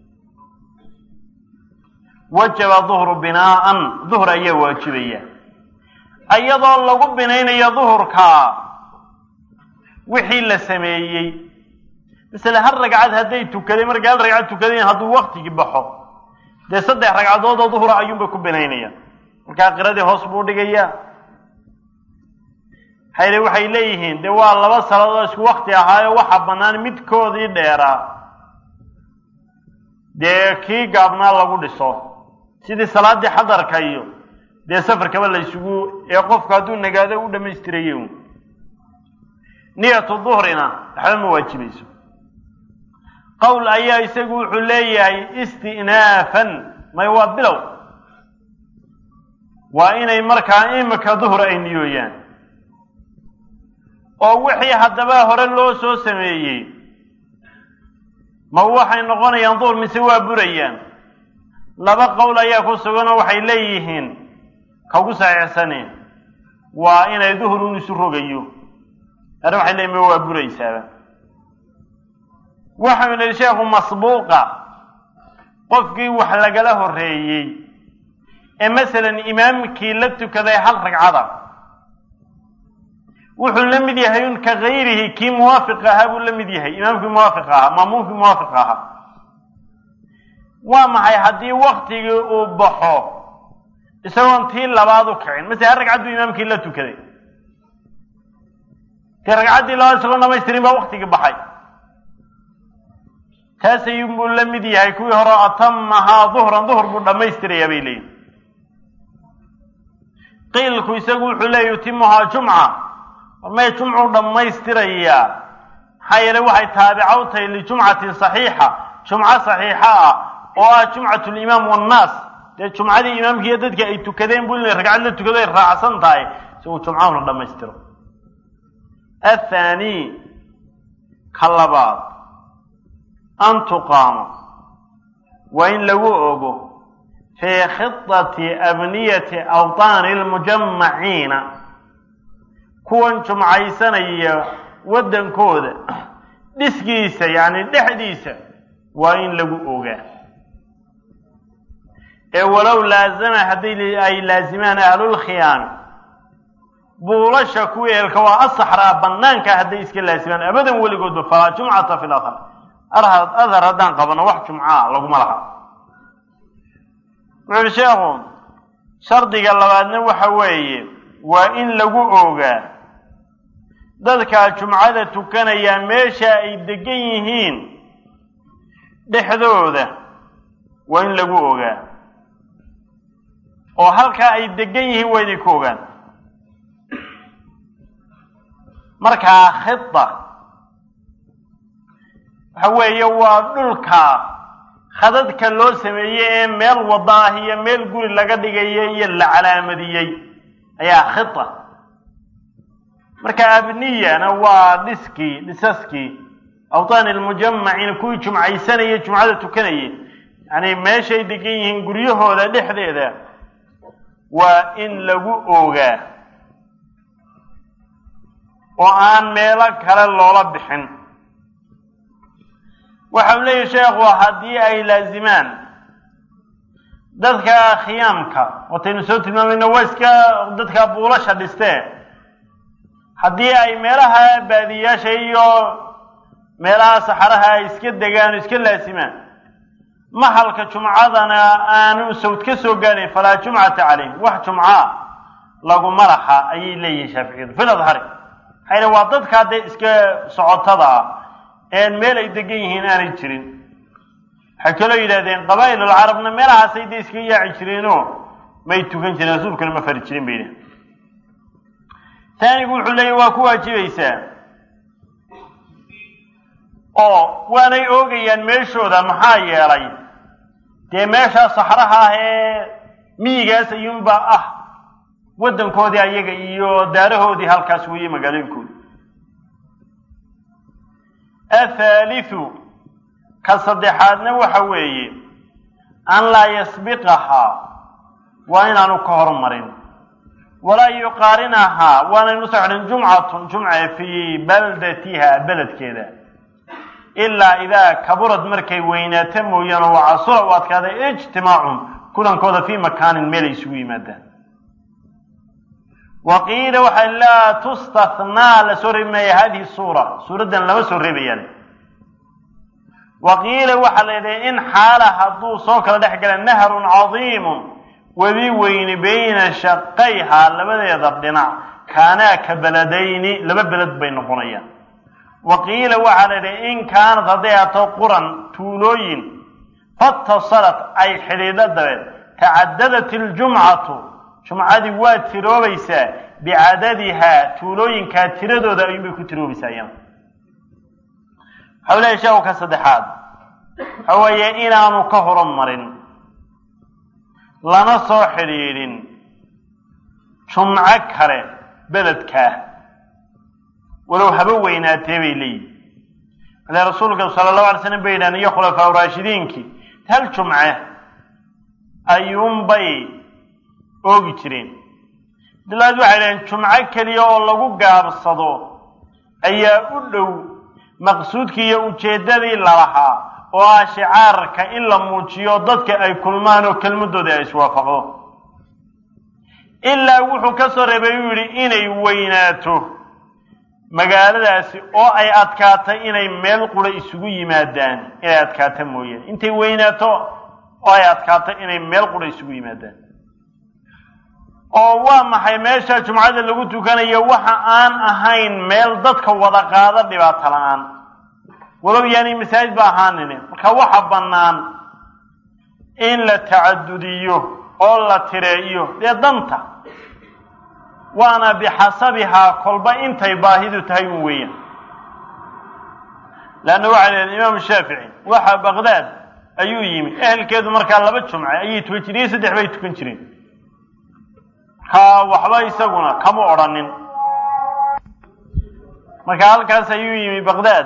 wajaba duhru binaa'an duhr ayaa waajibaya iyadoo lagu binaynayo duhurkaa wixii la sameeyey masale hal ragcad hadday tukadeen markay hal ragcad tukadeen hadduu waktigii baxo dee saddex ragcadood oo duhura ayuunbay ku binaynayaan markaa qiradii hoos buu dhigayaa hayre waxay leeyihiin dee waa laba saladood isku wakti ahaayo waxaa bannaan midkoodii dheeraa dee kii gaabnaa lagu dhiso sidii salaaddii xadarka iyo dee safarkaba la ysugu ee qofku hadduu nagaado u dhammaystiraye un niyatu duhrina waxba ma waajibayso qowl ayaa isagu wuxuu leeyahay istinaafan may waa bilow waa inay markaa imika duhur ay niyooyaan oo wixii haddaba hore loo soo sameeyey ma waxay noqonayaan duhur mise waa burayaan laba qowl ayaa ku suganoo waxay leeyihiin kaugu saxiixsane waa inay duhur un isu rogayo arrin waxay leeyihin ma waa buraysaaba waxau yihi sheekhu masbuuqa qofkii wax lagala horreeyey ee masalan imaamkii la tukaday hal ragcada wuxuu la mid yahay un ka gayrihi kii muwaafiq ahaa buu la mid yahay imaamkii muwaafiq ahaa maamuumkii muwaafiq ahaa waa maxay haddii waktigii uu baxo isagoon tii labaad u kicin masele hal ragcad buu imaamkii la tukaday dee ragcaddii labaad isagoon dhamaystirin baa waktigii baxay taas ayuunbuu la mid yahay kuwii hore atamahaa duhran duhur buu dhammaystirayaa bay leeyihin qiilku isagu wuxuu leeya yutimuhaa jumca may jumcuu dhammaystirayaa maxaa yeele waxay taabica u tahay lijumcatin saxiixa jumco saxiixa ah oo ah jumcat limaam wannaas dee jumcadii imaamkiiyo dadka ay tukadeen buu ina ragcad la tukado ay raacsan tahay isagu jumcahu la dhammaystiro athaani ka labaad an tuqaamo waa in lagu ogo fii khidati abniyati awtaani lmujamaciina kuwan jumcaysanaya waddankooda dhiskiisa yacni dhexdiisa waa in lagu ogaa ee walow laazama haddii ay laazimaan ahlulkhiyaami buulasha kuwii eelka waa asaxraa bannaanka hadday iska laazimaan abadan weligoodba falaa jumcata fi lathar adhar haddaan qabano wax jumcaa laguma laha wuxu uhi sheekhu shardiga labaadna waxa weeye waa in lagu ogaa dadkaa jumcada tukanaya meesha ay degan yihiin dhexdooda waa in lagu ogaa oo halkaa ay degan yihiin waa inay ku ogaan markaa khida waxa weeye waa dhulka khadadka loo sameeyey ee meel wada ah iyo meel guri laga dhigaya iyo la calaamadiyey ayaa khida marka abniyana waa dhiskii dhisaskii awtaani lmujamaciina kuwii jumcaysanayay jumcada tukanayay yani meeshay degan yihiin guryahooda dhexdeeda waa in lagu ogaa oo aan meelo kale loola bixin waxa uu leeyahy sheekhu haddii ay laazimaan dadka khiyaamka wataynu soo tilmaamayno waa iska dadka buulasha dhistee haddii ay meelaha baadiyaasha iyo meelaha saxaraha ay iska degaan oo iska laasimaan mahalka jumcadana aanu sawd ka soo gaadhayn falaa jumcata calayhim wax jumca laguma laha ayay leeyihiin shaaficiyadu fil adhari maxaa waa dadkaa dee iska socotada ah een meel ay degan yihiin aanay jirin waxay kaloo yidhahdeen qabaa'il alcarabna meelahaasay dee iska yaaci jireenoo may tukan jireen rasuulkuna ma fari jirin bay yidhahdeen taanigu wuxuu leeyahy waa ku waajibaysaa oo waanay oogayaan meeshooda maxaa yeelay dee meeshaa saxraha ah ee miyigaas ayuunbaa ah waddankoodii ayaga iyo daarahoodii halkaas weeye magaalooyinkooda athaalithu ka saddexaadna waxa weeye an laa yasbiqahaa waa inaanu ka hormarin walaa yuqaarinahaa waanaynu soo xidhin jumcatun jumca fii baldatiha beledkeeda ilaa idaa kaburad markay weynaato mooyaane oo casura u adkaaday ijtimaacun kulankooda fii makaanin meel ay isugu yimaadaan wa qiila waxaa laa tustathnaa lasoo reebi maaya hadihi suura suuraddan lama soo reebayaan wa qiila waxaa la yidhaha in xaala hadduu soo kala dhex gala nahrun cadiimun webi weyni bayna shaqayhaa labadeeda dhinac kaanaa ka beledayni laba beled bay noqonayaan wa qiila waxaa la yidhaha in kaanad hadday ato quran tuulooyin fattasalat ay xidhiidho dabeed tacadadat iljumcatu jumcadii waa tiroobaysaa bicadadihaa tuulooyinkaa tiradooda ayuunbay ku tiroobaysaa iyana waxau leeyahy sheekhu ka saddexaad waxa weeye inaanu ka horumarin lana soo xidhiidhin jumco kale beledkaa walow haba weynaatee bay leeyihin ale rasuulka sala allahu alay slam bay yidhahan iyo khulafaa raashidiinkii hal jumce ayuunbay oogi jireen bilaad waxay dhaheen jumco keliya oo lagu gaabsado ayaa u dhow maqsuudkii iyo ujeeddadii lalahaa oo ah shicaarka in la muujiyo dadka ay kulmaan oo kelmadooda ay iswaafaqdo ilaa wuxuu ka soo reebay uu yidhi inay weynaato magaaladaasi oo ay adkaatay inay meel qura isugu yimaadaan inay adkaato mooyaane intay weynaato oo ay adkaato inay meel qura isugu yimaadaan oo waa maxay meesha jumcada lagu tukanayo waxa aan ahayn meel dadka wada qaada dhibaato la-aan walow yaani masaajid ba ahaanine marka waxa bannaan in la tacadudiyo oo la tireeyo dee danta waana bixasabihaa kolba intay baahidu tahay un weeyaan leanna waxay leedahay imaamu shaafici waxa baqdaad ayuu yimi ehelkeedu markaa laba jumce ayay tukan jireen iyo saddex bay tukan jireen markaa waxba isaguna kama odrhanin marka halkaas ayuu yimi baqdaad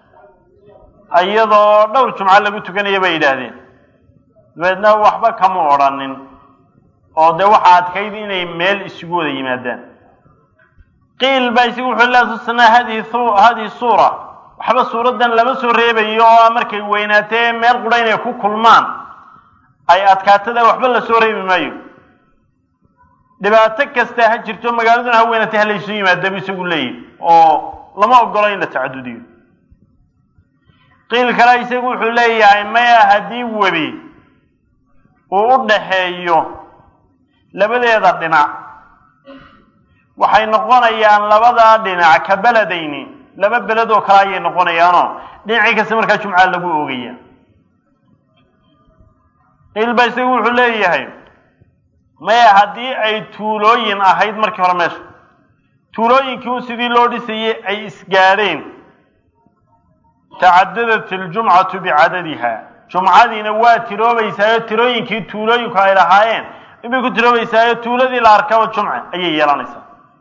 iyadoo dhowr jumco lagu tukanaya bay yidhaahdeen dabeedna waxba kama odrhanin oo dee waxaa adkayd inay meel isugu wada yimaadaan qiil baa isagu wuxuu laa tusnaa hadihi hadihi suura waxba suuraddan lama soo reebayo oo markay weynaatee meel qura inay ku kulmaan ay adkaatada waxba lasoo reebi maayo dhibaato kasta ha jirto magaaladuna ha weynaatay ha laysu yimaada bu isagu leeyahy oo lama ogolo in la tacadudiyo qiil kale isagu wuxuu leeyahay maya haddii webi uu u dhaxeeyo labadeeda dhinac waxay noqonayaan labadaa dhinac ka beledayni laba beled oo kale ayay noqonayaanoo dhinacii kasta markaa jumca lagu oogaya qiil ba isagu wuxuu leeyahay maya haddii ay tuulooyin ahayd markii hore meesha tuulooyinkii un sidii loo dhisayay ay isgaadheen tacadadat iljumcatu bicadadiha jumcadiina waa tiroobaysaayo tirooyinkii tuulooyinku ay lahaayeen inbay ku tiroobaysaayo tuuladii la arkaba jumce ayay yeelanaysaa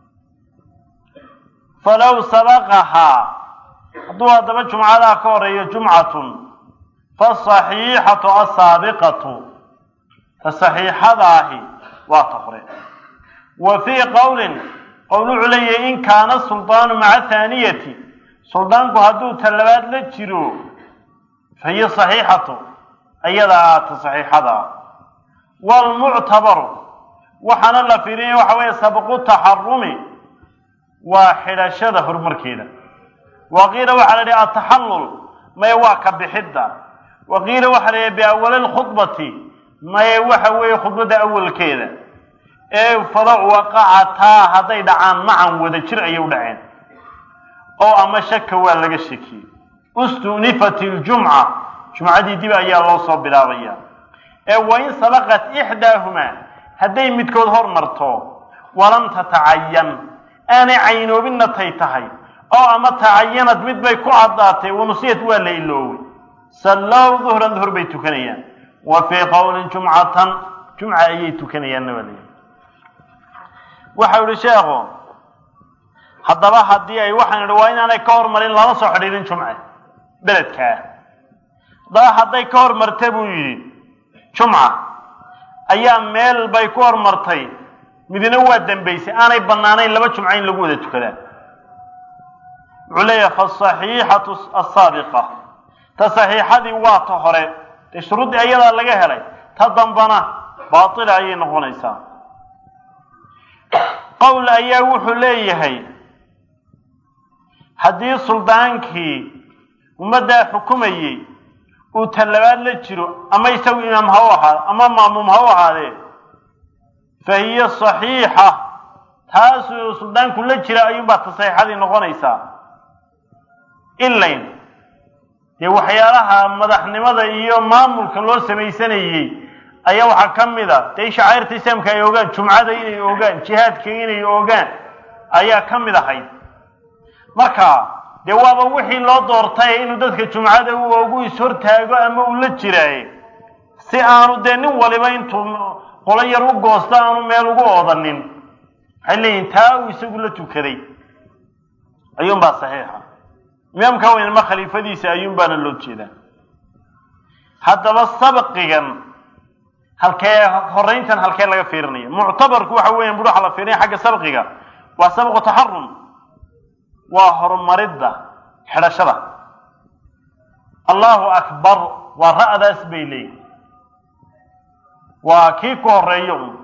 falow sabaqahaa hadduu haddaba jumcadaa ka horeeyo jumcatun fasaxiixatu asaabiqatu ta saxiixadaahi waa ta hore wa fii qowlin qowl wuxuu leeyahay in kaana suldaanu maca haaniyati suldaanku hadduu ta labaad la jiro fa hiya saxiixatu ayadaa aata saxiixada waalmuctabaru waxaana la fiirinaya waxa weeye sabqu taxarumi waa xidhashada horumarkeeda wa qiila waxaa la yidhi ataxallul maye waa ka bixidda wa qiila waxaa la yidhi biawali lkhudbati maye waxa weeye khudbadda awalkeeda ee fala waqacataa hadday dhacaan macan wada jir ayay u dhaceen oo ama shaka waa laga shakiyey ustunifat iljumca jumcadii dib ayaa loo soo bilaabaya ee wain sabaqat ixdaahumaa hadday midkood hormarto walam tatacayan aanay caynoobinna tay tahay oo ama tacayanad mid bay ku caddaatay wanusiyad waa la ilooway sallow duhran duhur bay tukanayaan wa fii qowlin jumcatan jumca ayay tukanayaanna waa layihi waxau ihi sheekhu haddaba haddii ay waxaan idhi waa inaanay ka hormarin lala soo xidhiirin jumce beledkaa haddaba hadday ka hormarta buu yidhi jumca ayaa meel bay ku hormartay midna waa dambaysay aanay bannaanayn laba jumca in lagu wada tukadaa wuxuu leeyahay fasaxiixatu asaabiqa ta saxiixadii waa ta hore dee shuruuddii ayadaa laga helay ta dambana baatila ayay noqonaysaa qowl ayaa wuxuu leeyahay haddii suldaankii ummaddaa xukumayey uu talabaad la jiro ama isagu imaam ha u ahaado ama maamuum ha u ahaadee fa hiya saxiixa taasuu suldaanku la jira ayuunbaa ta saxiixadii noqonaysaa ilayn dee waxyaalaha madaxnimada iyo maamulka loo samaysanayey ayaa waxaa ka mid a dee shacairta islaamka ay ogaan jumcada inay ogaan jihaadka inay ogaan ayaa ka mid ahayd marka dee waaba wixii loo doortay inuu dadka jumcada u ogu is-hortaago ama uu la jiraaye si aanu dee nin waliba intuu qolo yar u goosto aanu meel ugu oodanin waxay leeyihin taa uu isagu la tukaday ayuunbaa saxiixa imaamka weynama khaliifadiisa ayuunbaana loo jeedaa haddaba sabqigan halkee horeyntan halkee laga fiirinaya muctabarku waxa weyan bur waxa la fiirinaya xagga sabqiga waa sabqu taxarum waa horumaridda xidhashada allahu akbar waa ra'daas bay leeyihin waa kii ku horeeyo un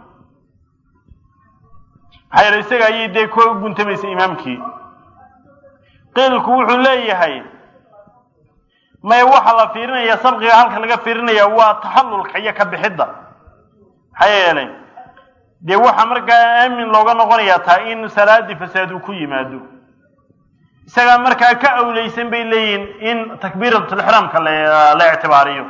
maxaa yeele isaga ayay dee ku guntamaysa imaamkii qiilku wuxuu leeyahay maya waxaa la fiirinaya sabqiga halka laga fiirinaya waa taxallulka iyo ka bixidda maxaa yeelay dee waxaa markaa aamin looga noqonayaa taa in salaadii fasaad uu ku yimaado isagaa markaa ka awleysan bay leeyihin in takbiiratulixraamka la ictibaariyo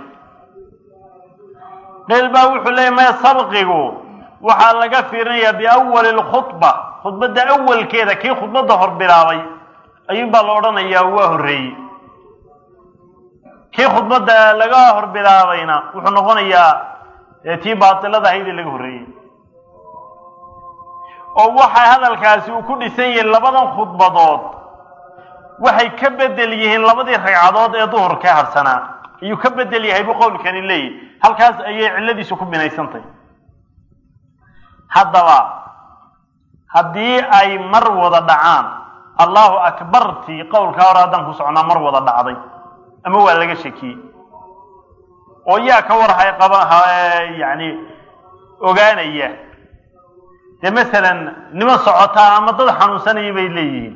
qeyl baa wuxuu leeyahy maya sabqigu waxaa laga fiirinayaa biawali lkhudba khudbadda awalkeeda kii khudbadda hor bilaabay ayuunbaa la odhanayaa waa horreeyey kii khudbadda laga hor bilaabayna wuxuu noqonayaa tii baatilada ahaydee laga horreeyey oo waxa hadalkaasi uu ku dhisan yahay labadan khudbadood waxay ka bedel yihiin labadii ragcadood ee duhurka harsanaa ayuu ka bedel yahay buu qowlkani leeyahy halkaas ayay cilladiisu ku binaysantahy haddaba haddii ay mar wada dhacaan allahu akbartii qowlkaa hore haddaan ku socnaa mar wada dhacday ama waa laga shakiyey oo yaa ka warhay qaba yani ogaanaya dee masalan niman socotaa ama dad xanuunsanaya bay leeyihiin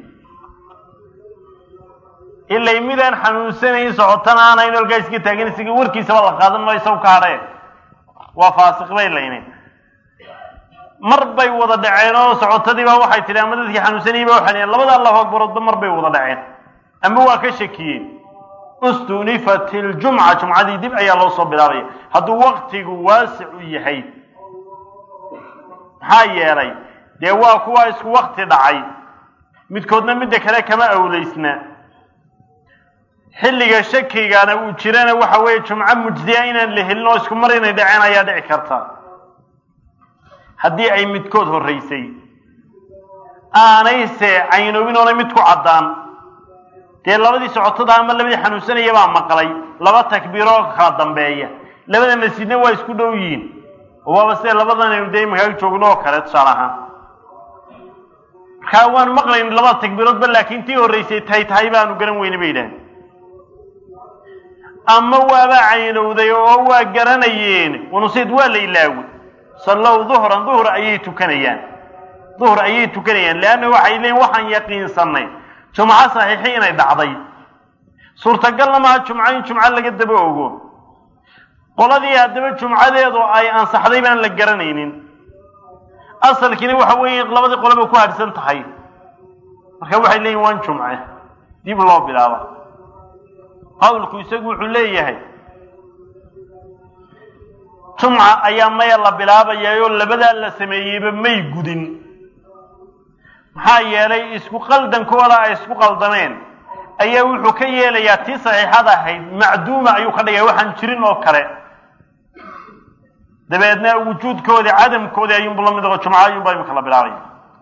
ilay midaan xanuunsanayn socotana aanayn halkaa iska taagin isaga warkiisaba la qaadan maayo isaw ka hadhee waa faasiq bay laynayn mar bay wada dhaceen oo socotadii baa waxay tidhi ama dadkii xanuunsanayay ba waxay labada allahu akbaroodba mar bay wada dhaceen ama waa ka shakiyeen ustunifat iljumca jumcadii dib ayaa loo soo bilaabaya hadduu waktigu waasic u yahay maxaa yeelay dee waa kuwa isku wakti dhacay midkoodna midda kale kama awleysna xilliga shakigana uu jirana waxa weeye jumco mujziya inaan la helin oo isku mar inay dhaceen ayaa dhici karta haddii ay midkood horreysay aanayse caynoobin oonay mid ku caddaan dee labadii socotada ama labadii xanuunsanaya baa maqlay laba takbiiroo kala dambeeya labada masjidna waa isku dhow yihiin oo waaba sida labadan aynu dee imankaa joogno oo kale tusaale ahaan markaa waan maqlayn labada takbiiroodba laakiin tii horreysay tahay tahay baanu garan weyne bay yidhaaheen ama waaba caynowday oo waa garanayeen wanusid waa la ilaaway sallow duhran duhur ayay tukanayaan duhur ayay tukanayaan leanna waxay leeyiin waxaan yaqiinsanay jumco saxiixi inay dhacday suurtagalna maaha jumco in jumco laga daba ogo qoladii haddaba jumcadeedu ay ansaxday baan la garanaynin asalkiina waxa weeye labadii qoleba ku hadhsan tahay marka waxay leeyihin waan jumce dib loo bilaaba qawlku isagu wuxuu leeyahay jumca ayaa maya la bilaabayaayoo labadaa la sameeyeyba may gudin maxaa yeelay isku qaldankooda ay isku qaldameen ayaa wuxuu ka yeelayaa tii saxiixada ahayd macduuma ayuu ka dhigaya waxaan jirin oo kale dabeedna wujuudkoodii cadamkoodii ayuunbu la mid aho jumco ayuunba imika la bilaabaya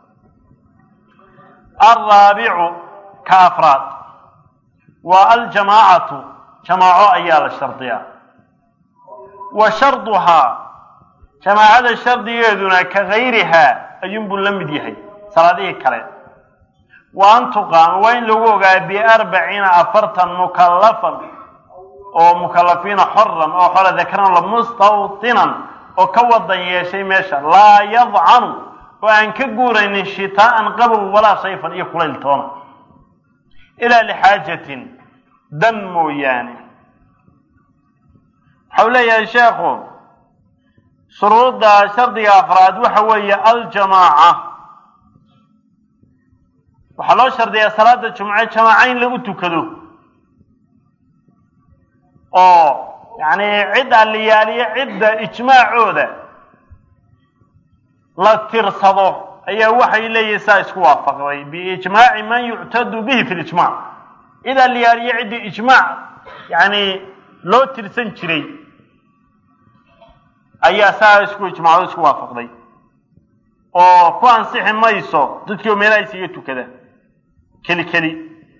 alraabicu ka afraad waa aljamaacatu jamaaco ayaa la shardiyaa wa sharduhaa jamaacada shardigeeduna ka gayrihaa ayuunbuu la mid yahay salaadihii kale wa an tuqaama waa in lagu ogaa biarbaciina afartan mukallafan oo mukalafiina xoran oo xora dakaran la mustawtinan oo ka wadan yeeshay meesha laa yadcanu oo aan ka guuraynin shitaa'an qabow walaa sayfan iyo kulayl toona ilaa lixaajatin dan mooyaane waxau leeyahay sheekhu shuruudda shardiga afraad waxa weeye aljamaaca waxaa loo shardiyaa salaada jumce jamaaca in lagu tukado oo yacni cid alliyaaliyo cidda ijmaacooda la tirsado ayaa waxay leeyihin saa isku waafaqday biijmaaci man yuctadu bihi fi lijmac cid alliyaaliyo ciddii ijmaac yacni loo tirsan jiray ayaa saa isku ijmaacdo isku waafaqday oo ku ansixi mayso dadkii oo meelaha isiga tukada keli keli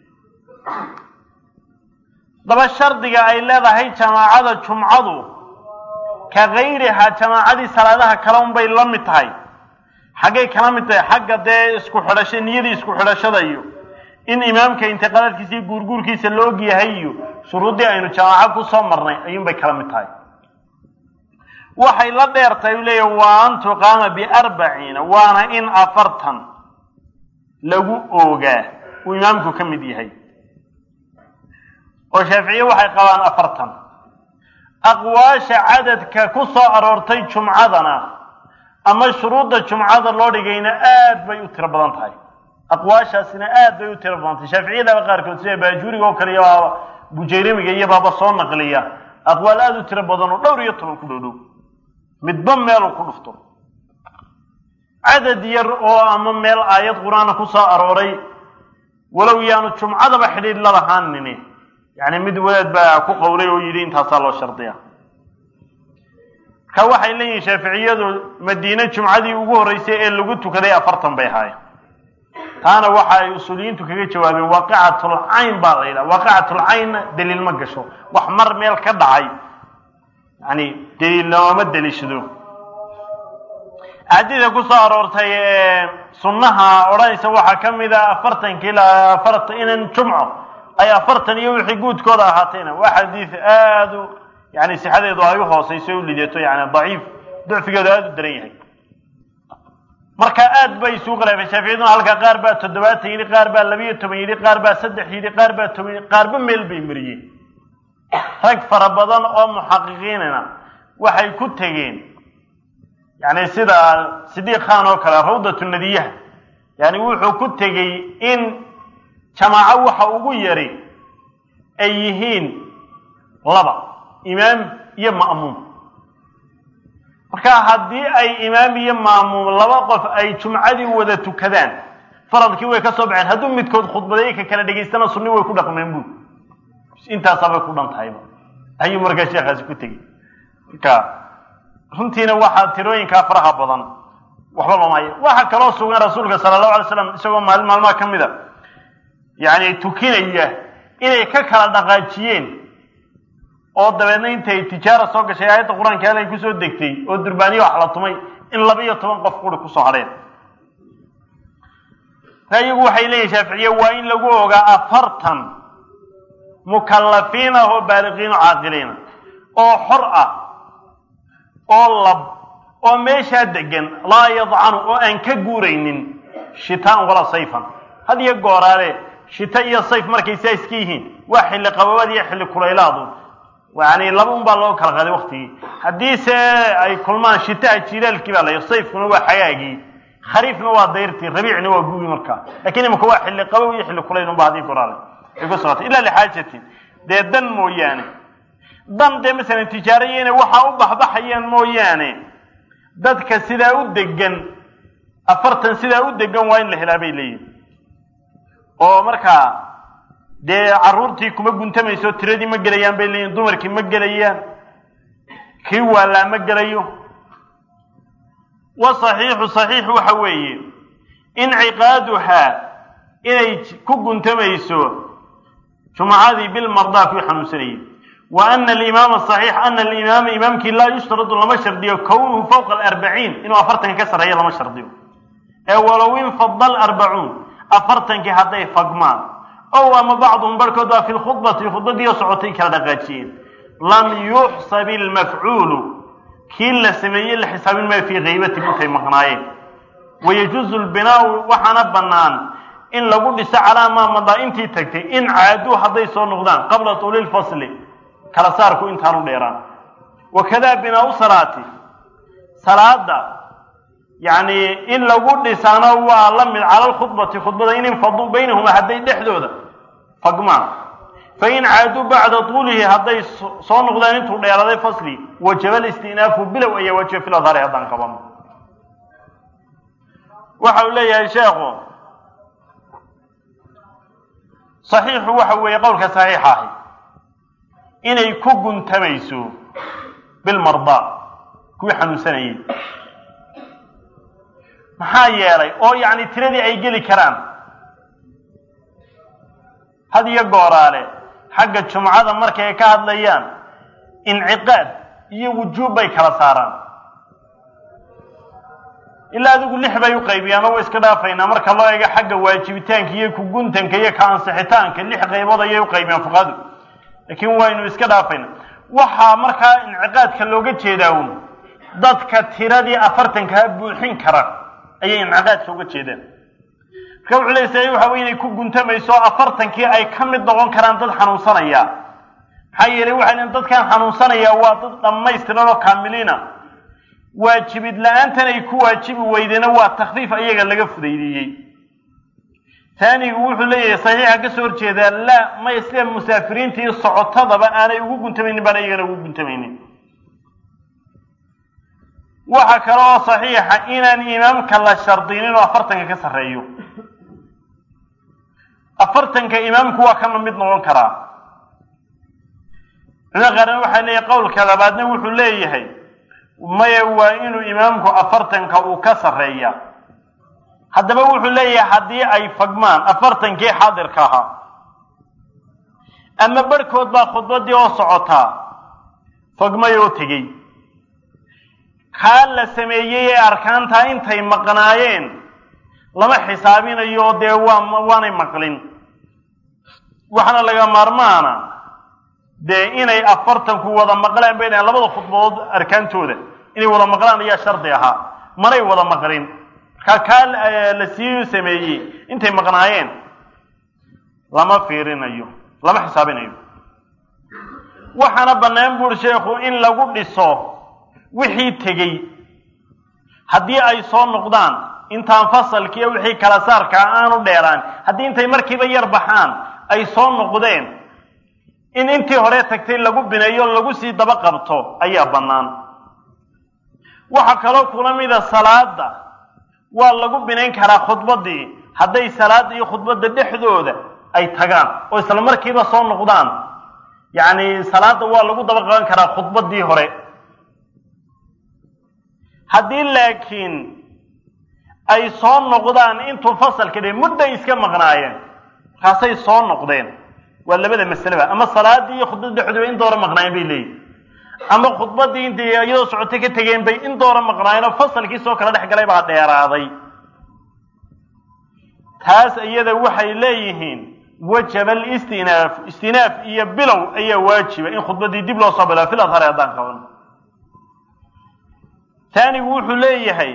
daba shardiga ay leedahay jamaacada jumcadu ka gayrihaa jamaacadii salaadaha kale unbay la mid tahay xaggay kala mid tahay xagga dee isku xidhasha niyadii isku xidhashada iyo in imaamka intiqaadaadkiisa iyo guurguurkiisa la og yahay iyo shuruuddii aynu jamaaco ku soo marnay ayuunbay kala mid tahay waxay la dheertahay u leeyahy waa an tuqaama biarbaciina waana in afartan lagu oogaa uu imaamku ka mid yahay oo shaaficiye waxay qabaan afartan aqwaasha cadadka ku soo aroortay jumcadana ama shuruudda jumcada loo dhigayna aad bay u tiro badan tahay aqwaashaasina aad bay u tiro badan tahay shaaficiyadaba qaarkood sida baajuuriga oo kale iyo bujayramiga iyo baaba soo naqliya aqwaal aada u tiro badan oo dhowr iyo toban ku dhow dhow midba meeluu ku dhufto cadad yar oo ama meel aayad qur-aana ku soo arooray walow yaanu jumcadaba xidhiidh la lahaanini yacni mid wadaad baa ku qowlay oo yidhi intaasaa loo shardiya marka waxay leeyihin shaaficiyadu madiine jumcadii ugu horreysay ee lagu tukaday afartan bay ahaayeen taana waxa ay usuuliyiintu kaga jawaabeen waaqicatl cayn baa la yidhaha waaqicatl caynna daliil ma gasho wax mar meel ka dhacay yani daliil looma daliishado axaadiida ku soo aroortay ee sunnaha odhanaysa waxaa ka mid a afartanki ilaa afartan inan jumco ay afartan iyo wixii guudkooda ahaatayna waa xadiid aada u yani sixadeedu ay u hooseyso u lidato yani daciif ducfigeedu aada u daran yahay marka aad bay isugu khilaafeen shaaficiyaduna halka qaar baa toddobaatan yidhi qaar baa labiyo toban yidhi qaar baa saddex yidhi qaar baa toban yidhi qaarba meel bay mariyeen rag fara badan oo muxaqiqiinina waxay ku tegeen yani sida sidiiq khan oo kale rawdatu nadiyaha yani wuxuu ku tegey in jamaaco waxa ugu yari ay yihiin laba imaam iyo ma'muum marka haddii ay imaam iyo ma'muum laba qof ay jumcadii wada tukadaan faradkii way ka soo baxeen hadduu midkood khudbaday ka kala dhegaystana sunni way ku dhaqmeen buu intaasaabay ku dhan tahayba ayuu markaa sheekhaasi ku tegey marka runtiina waxaa tirooyinkaa faraha badan waxba looma haya waxaa kaloo sugan rasuulka sala allahu alay slam isagoo maalin maalmaha ka mid a yani tukinaya inay ka kala dhaqaajiyeen oo dabeedna intay tijaara soo gashay aayadda qur-aanka halay kusoo degtay oo durbaaniya wax la tumay in laba iyo toban qof quri kusoo hadheen iyagu waxay leeyihin shaaficiye waa in lagu ogaa afartan mukallafiin ah oo baaliqiin oo caaqiliina oo xor ah oo lab oo meeshaa degan laa yadcanu oo aan ka guuraynin shitaan walaa sayfan had iyo gooraale shita iyo sayf markay saa iska yihiin waa xilli qababaad iyo xilli kulaylaadu yani laba un baa loo kala qaaday waktigii haddiise ay kulmaan shitaha jilaalkii baa la sayfkuna waa xagaagii khariifna waa dayrtii rabiicna waa gugi markaa lakin imika waa xilli qabow iyo xilli kulayn unba hadii goraale ay ku socotay ila lixaajatin dee dan mooyaane dan dee masalan tijaaraya inay waxaa u baxbaxayaan mooyaane dadka sidaa u degan afartan sidaa u degan waa in la helaa bay leeyihin oo markaa dee carruurtii kuma guntamayso tiradii ma gelayaan bay leeyihin dumarkii ma gelayaan kii waalaa ma gelayo wa saxiixu saxiix waxa weeye inciqaaduhaa inay ku guntamayso jumcadii bilmardaa kuwii xanuunsanayay wa ana alimaama saxiix ana alimaama imaamkii laa yushtaradu lama shardiyo kownuhu fawqa alarbaciin inuu afartanka ka sarreeyo lama shardiyo ee walow infada alarbacuun afartankii hadday fagmaan ow ama bacduhum barhkood baa fi lkhudbati khudbadiioo socotay kala dhaqaajiyeen lam yuxsab ilmafcuulu kii la sameeyey la xisaabin maayo fii kaybatin intay maqnaayeen wayajuuzu lbinaau waxaana bannaan in lagu dhiso calaa maa madaa intii tagtay in caaduu hadday soo noqdaan qabla tuuli lfasli kala saarku intaanu dheeraan wakadaa binaau salaati salaada yacni in lagu dhisaano waa la mid cala lkhudbati khudbada in infaduu baynahuma hadday dhexdooda fagmaan fain caaduu bacda tuulihi hadday soo noqdaan intuu dheeraaday fasli wajaba listinaafu bilow ayaa wajiba fil adhaari haddaan qabano waxa uu leeyahay sheekhu saxiixu waxa weeye qowlka saxiixa ahi inay ku guntamayso bilmardaa kuwii xanuunsanayay maxaa yeelay oo yacni tiradii ay geli karaan had iyo gooraale xagga jumcada markay ka hadlayaan inciqaad iyo wujuub bay kala saaraan ilaa adigu lix bay u qaybiyaan oo way iska dhaafaynaa marka loo eego xagga waajibitaanka iyo kuguntanka iyo ka ansixitaanka lix qaybood ayay u qaybiyaan fuqahadu laakiin waynu iska dhaafayna waxaa markaa inciqaadka looga jeedaa un dadka tiradii afartankaa buuxin kara ayay inciqaadka uga jeedaan marka wuxuu leey sa waxa wey inay ku guntamayso afartankii ay ka mid noqon karaan dad xanuunsanaya maxaa yeelay waxay lein dadkan xanuunsanaya waa dad dhammaystiran oo kaamiliina waajibid la-aantan ay ku waajibi weydena waa takfiif ayaga laga fudaydiiyey taanigu wuxuu leeyahay saxiixa ka soo horjeedaa laa may sida musaafiriinta iyo socotadaba aanay ugu guntamaynin baan iyagana ugu guntamaynin waxa kale oo saxiixa inaan imaamka la shardinin oo afartanka ka sarreeyo afartanka imaamku waa kana mid noqon karaa culimada qaarna waxay leeyahay qowlka labaadna wuxuu leeyahay maya waa inuu imaamku afartanka uu ka sarreeya haddaba wuxuu leeyahay haddii ay fagmaan afartankii xaadirka ahaa ama barhkood baa khudbadii oo socotaa fagmay oo tegey kaa la sameeyey ee arkaantaa intay maqnaayeen lama xisaabinayo dee waa waanay maqlin waxaana laga maarmaana dee inay afartanku wada maqlaan bay dhahan labada khudbadood arkaantooda inay wada maqlaan ayaa shardi ahaa manay wada maqlin markaa kaa la sii sameeyey intay maqnaayeen lama fiirinayo lama xisaabinayo waxaana bannaan buuri sheekhu in lagu dhiso wixii tegey haddii ay soo noqdaan intaan fasalkiiyo wixii kala saarkaa aanu dheeraan haddii intay markiiba yar baxaan ay soo noqdeen in intii hore tagtay lagu bineeyo lagu sii daba qabto ayaa bannaan waxaa kaloo kula mida salaada waa lagu binayn karaa khudbaddii hadday salaada iyo khudbadda dhexdooda ay tagaan oo isla markiiba soo noqdaan yacni salaada waa lagu daba qaban karaa khudbaddii hore haddii laakiin ay soo noqdaan intuu fasalka dhe mudday iska maqnaayeen markaasay soo noqdeen waa labada masaleba ama salaadii iyo khudbadda dhexdooda in doora maqnaayeen bay leeyihin ama khudbaddii intay iyadoo socotay ka tegeen bay in doora maqnaayeen oo fasalkii soo kala dhex galay baa dheeraaday taas iyada waxay leeyihiin wajaba alistinaaf istinaaf iyo bilow ayaa waajiba in khudbaddii dib loo soo bilaa fil adhari haddaan qaban taanigu wuxuu leeyahay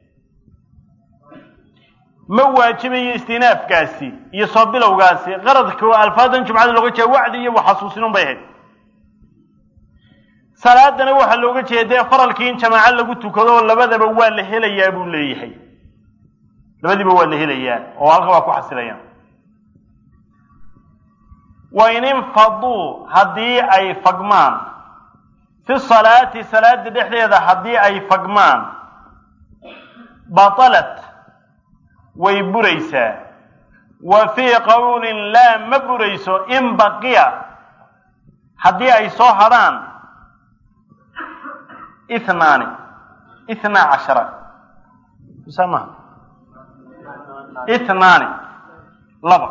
ma waajibayo istinaafkaasi iyo soo bilowgaasi qaradka oo alfaadan jumcada looga jeeda wacdi iyo waxasuusinun bay ahayd salaadana waxaa looga jeeda dee faralkii in jamaaco lagu tukado oo labadaba waa la helayaa buu leeyahay labadiiba waa la helayaa oo halka waa ku xasilayaan wain infaduu haddii ay fagmaan fi salaati salaada dhexdeeda haddii ay fagmaan batalat way buraysaa wa fii qowlin laa ma burayso in baqiya haddii ay soo hadhaan ithnaani ithnaa cashara samaha ithnaani laba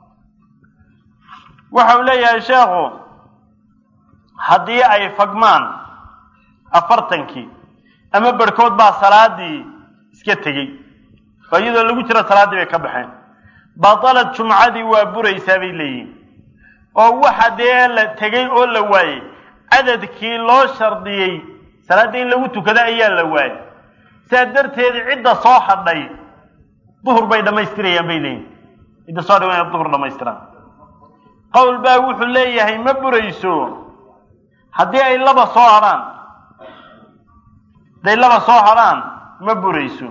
waxa uu leeyahay sheekhu haddii ay fagmaan afartankii ama barhkood baa salaadii iska tegey oo iyadoo lagu jiro salaaddii bay ka baxeen batalad jumcadii waa buraysaa bay leeyihin oo waxa dee la tegey oo la waayey cadadkii loo shardiyey salaadda in lagu tukado ayaa la waayey saa darteed cidda soo hadhay duhur bay dhammaystirayaan bay leeyihin cidda soo hadhay waa inay duhur dhammaystiraan qowl baa wuxuu leeyahay ma burayso haddii ay laba soo hadhaan hadday laba soo hadhaan ma burayso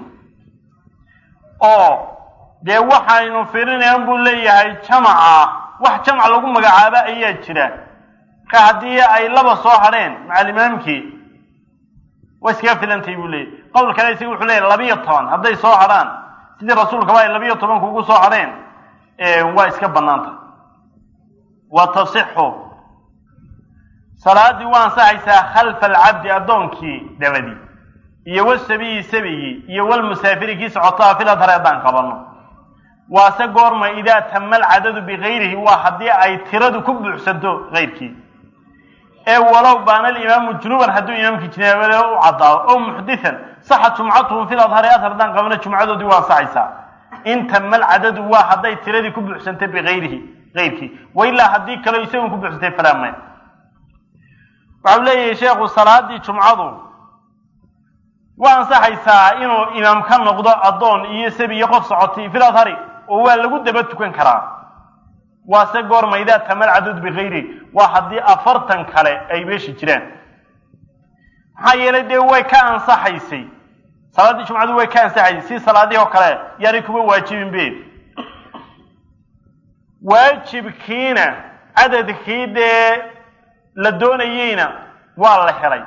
oo dee waxaynu firinayaan buu leeyahay jamaca wax jamac lagu magacaabo ayaa jira ka haddii ay laba soo hadheen macalimaamkii way iskaga filantay buu leeyahy qowl kale isaga wuxuu leeyahy labiyo toban hadday soo hadhaan sidii rasuulkaba ay labiyo tobanku ugu soo hadheen waa iska bannaanta wa tasixu salaaddii waa ansaxaysaa khalfa alcabdi addoonkii dabadii iyo wasabiyi sabigii iyo walmusaafiri kii socotaa fil adhari haddaan qabanno waase goorma idaa tama alcadadu bikayrihi waa haddii ay tiradu ku buuxsanto kayrkii ee walow baana alimaamu junuban hadduu imaamkii jinaabada u caddaado oo muxditan saxa jumcatuhum fil adhari adhar haddaan qabano jumcadoodii waa ansaxaysaa in tama alcadadu waa hadday tiradii ku buuxsantay bikayrihi kayrkii wa ilaa haddii kaleo isagun ku buuxsantay falaa maya waxau leeyahay sheekhu salaadii jumcadu waa ansaxaysaa inuu imaam ka noqdo addoon iyo sabi iyo qof socotay fil adhari oo waa lagu daba tukan karaa waase goorma idaa tamal cadud bikayri waa haddii afartan kale ay meesha jiraan maxaa yeelay dee way ka ansaxaysay salaaddii jumcadu way ka ansaxaysay si salaadihii oo kale yaanay kuma waajibin be waajibkiina cadadkii dee la doonayeyna waa la helay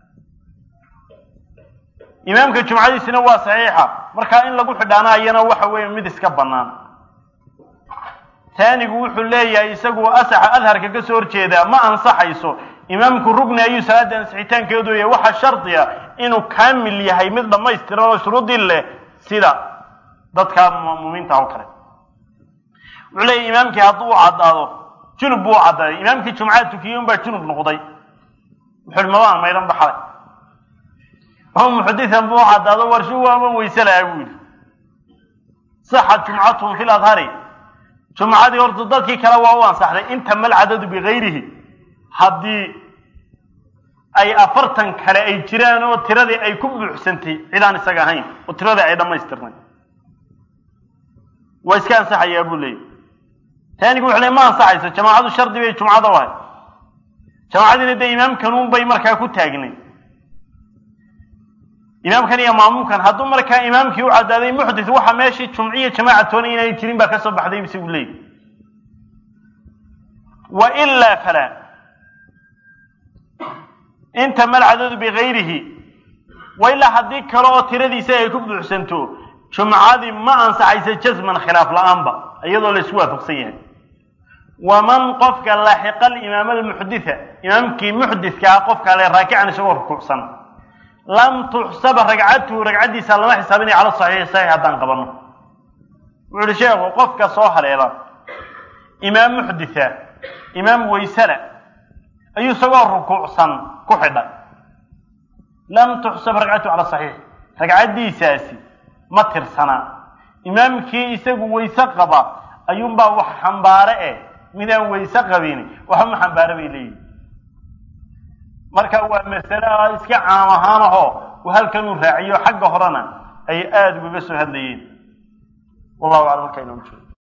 imaamka jumcadiisina waa saxiixa markaa in lagu xidhaanaayana waxa weeye mid iska bannaan taanigu wuxuu leeyahay isagu asaxa adharka ka soo horjeedaa ma ansaxayso imaamku rugni ayuu salaada ansixitaankeedu yahay waxaa shardiya inuu kaamil yahay mid dhammaystiran oo shuruudii leh sida dadka mu'miniinta oo kale wuxuu leeyahy imaamkii hadduu u caddaado junub buu u caddaaday imaamkii jumcada tukiyey unbaa junub noqday wuxuu hi mabaan maydhan baxday oo muxadisan buu u caddaado warshu waama weyse lahaa buu yidhi saxa jumcatuhum fil adhari jumcadii horta dadkii kale waa u ansaxday inta mal cadadu bikayrihi haddii ay afartan kale ay jiraan oo tiradii ay ku buuxsantay cidaan isaga ahayn oo tiradii ay dhammaystirnay waa iska ansaxayaa buu leeyahy taanigu wuxu le ma ansaxayso jamaacadu shardi bay jumcada u ahay jamaacadiina dee imaamkanuun bay markaa ku taagnay imaamkan iyo maamuumkan hadduu markaa imaamkii u caddaaday muxdis waxa meeshii jumciya jamaaca toona inaanay jirin baa ka soo baxday isagu leeyahy wa ilaa falaa inta malcadadu bikayrihi wa ilaa haddii kale oo tiradiisa ay ku buuxsanto jumcadii ma ansaxaysa jasman khilaaf la-aanba iyadoo la isku waafaqsan yahay waman qofka laaxiqa alimaam almuxditha imaamkii muxdithka ah qofka le raakican isagoo rukuucsan lam tuxsaba ragcatuhu ragcaddiisa lama xisaabinaya cala saxiixi saxiix haddaan qabanno wuxu uhi sheekhu qofka soo haleela imaam muxditha imaam waysala ayuu isagoo rukuucsan ku xidhay lam tuxsab ragcatuhu cala saxiix ragcaddiisaasi ma tirsanaa imaamkii isagu wayse qaba ayuunbaa wax xambaare eh midaan wayse qabin waxba ma xambaare bay leeyihin marka waa masale iska caam ahaan ahoo uu halkan uu raaciyo xagga horena ay aada ugaga soo hadlayeen wallahu aclam markaa inoo jeedo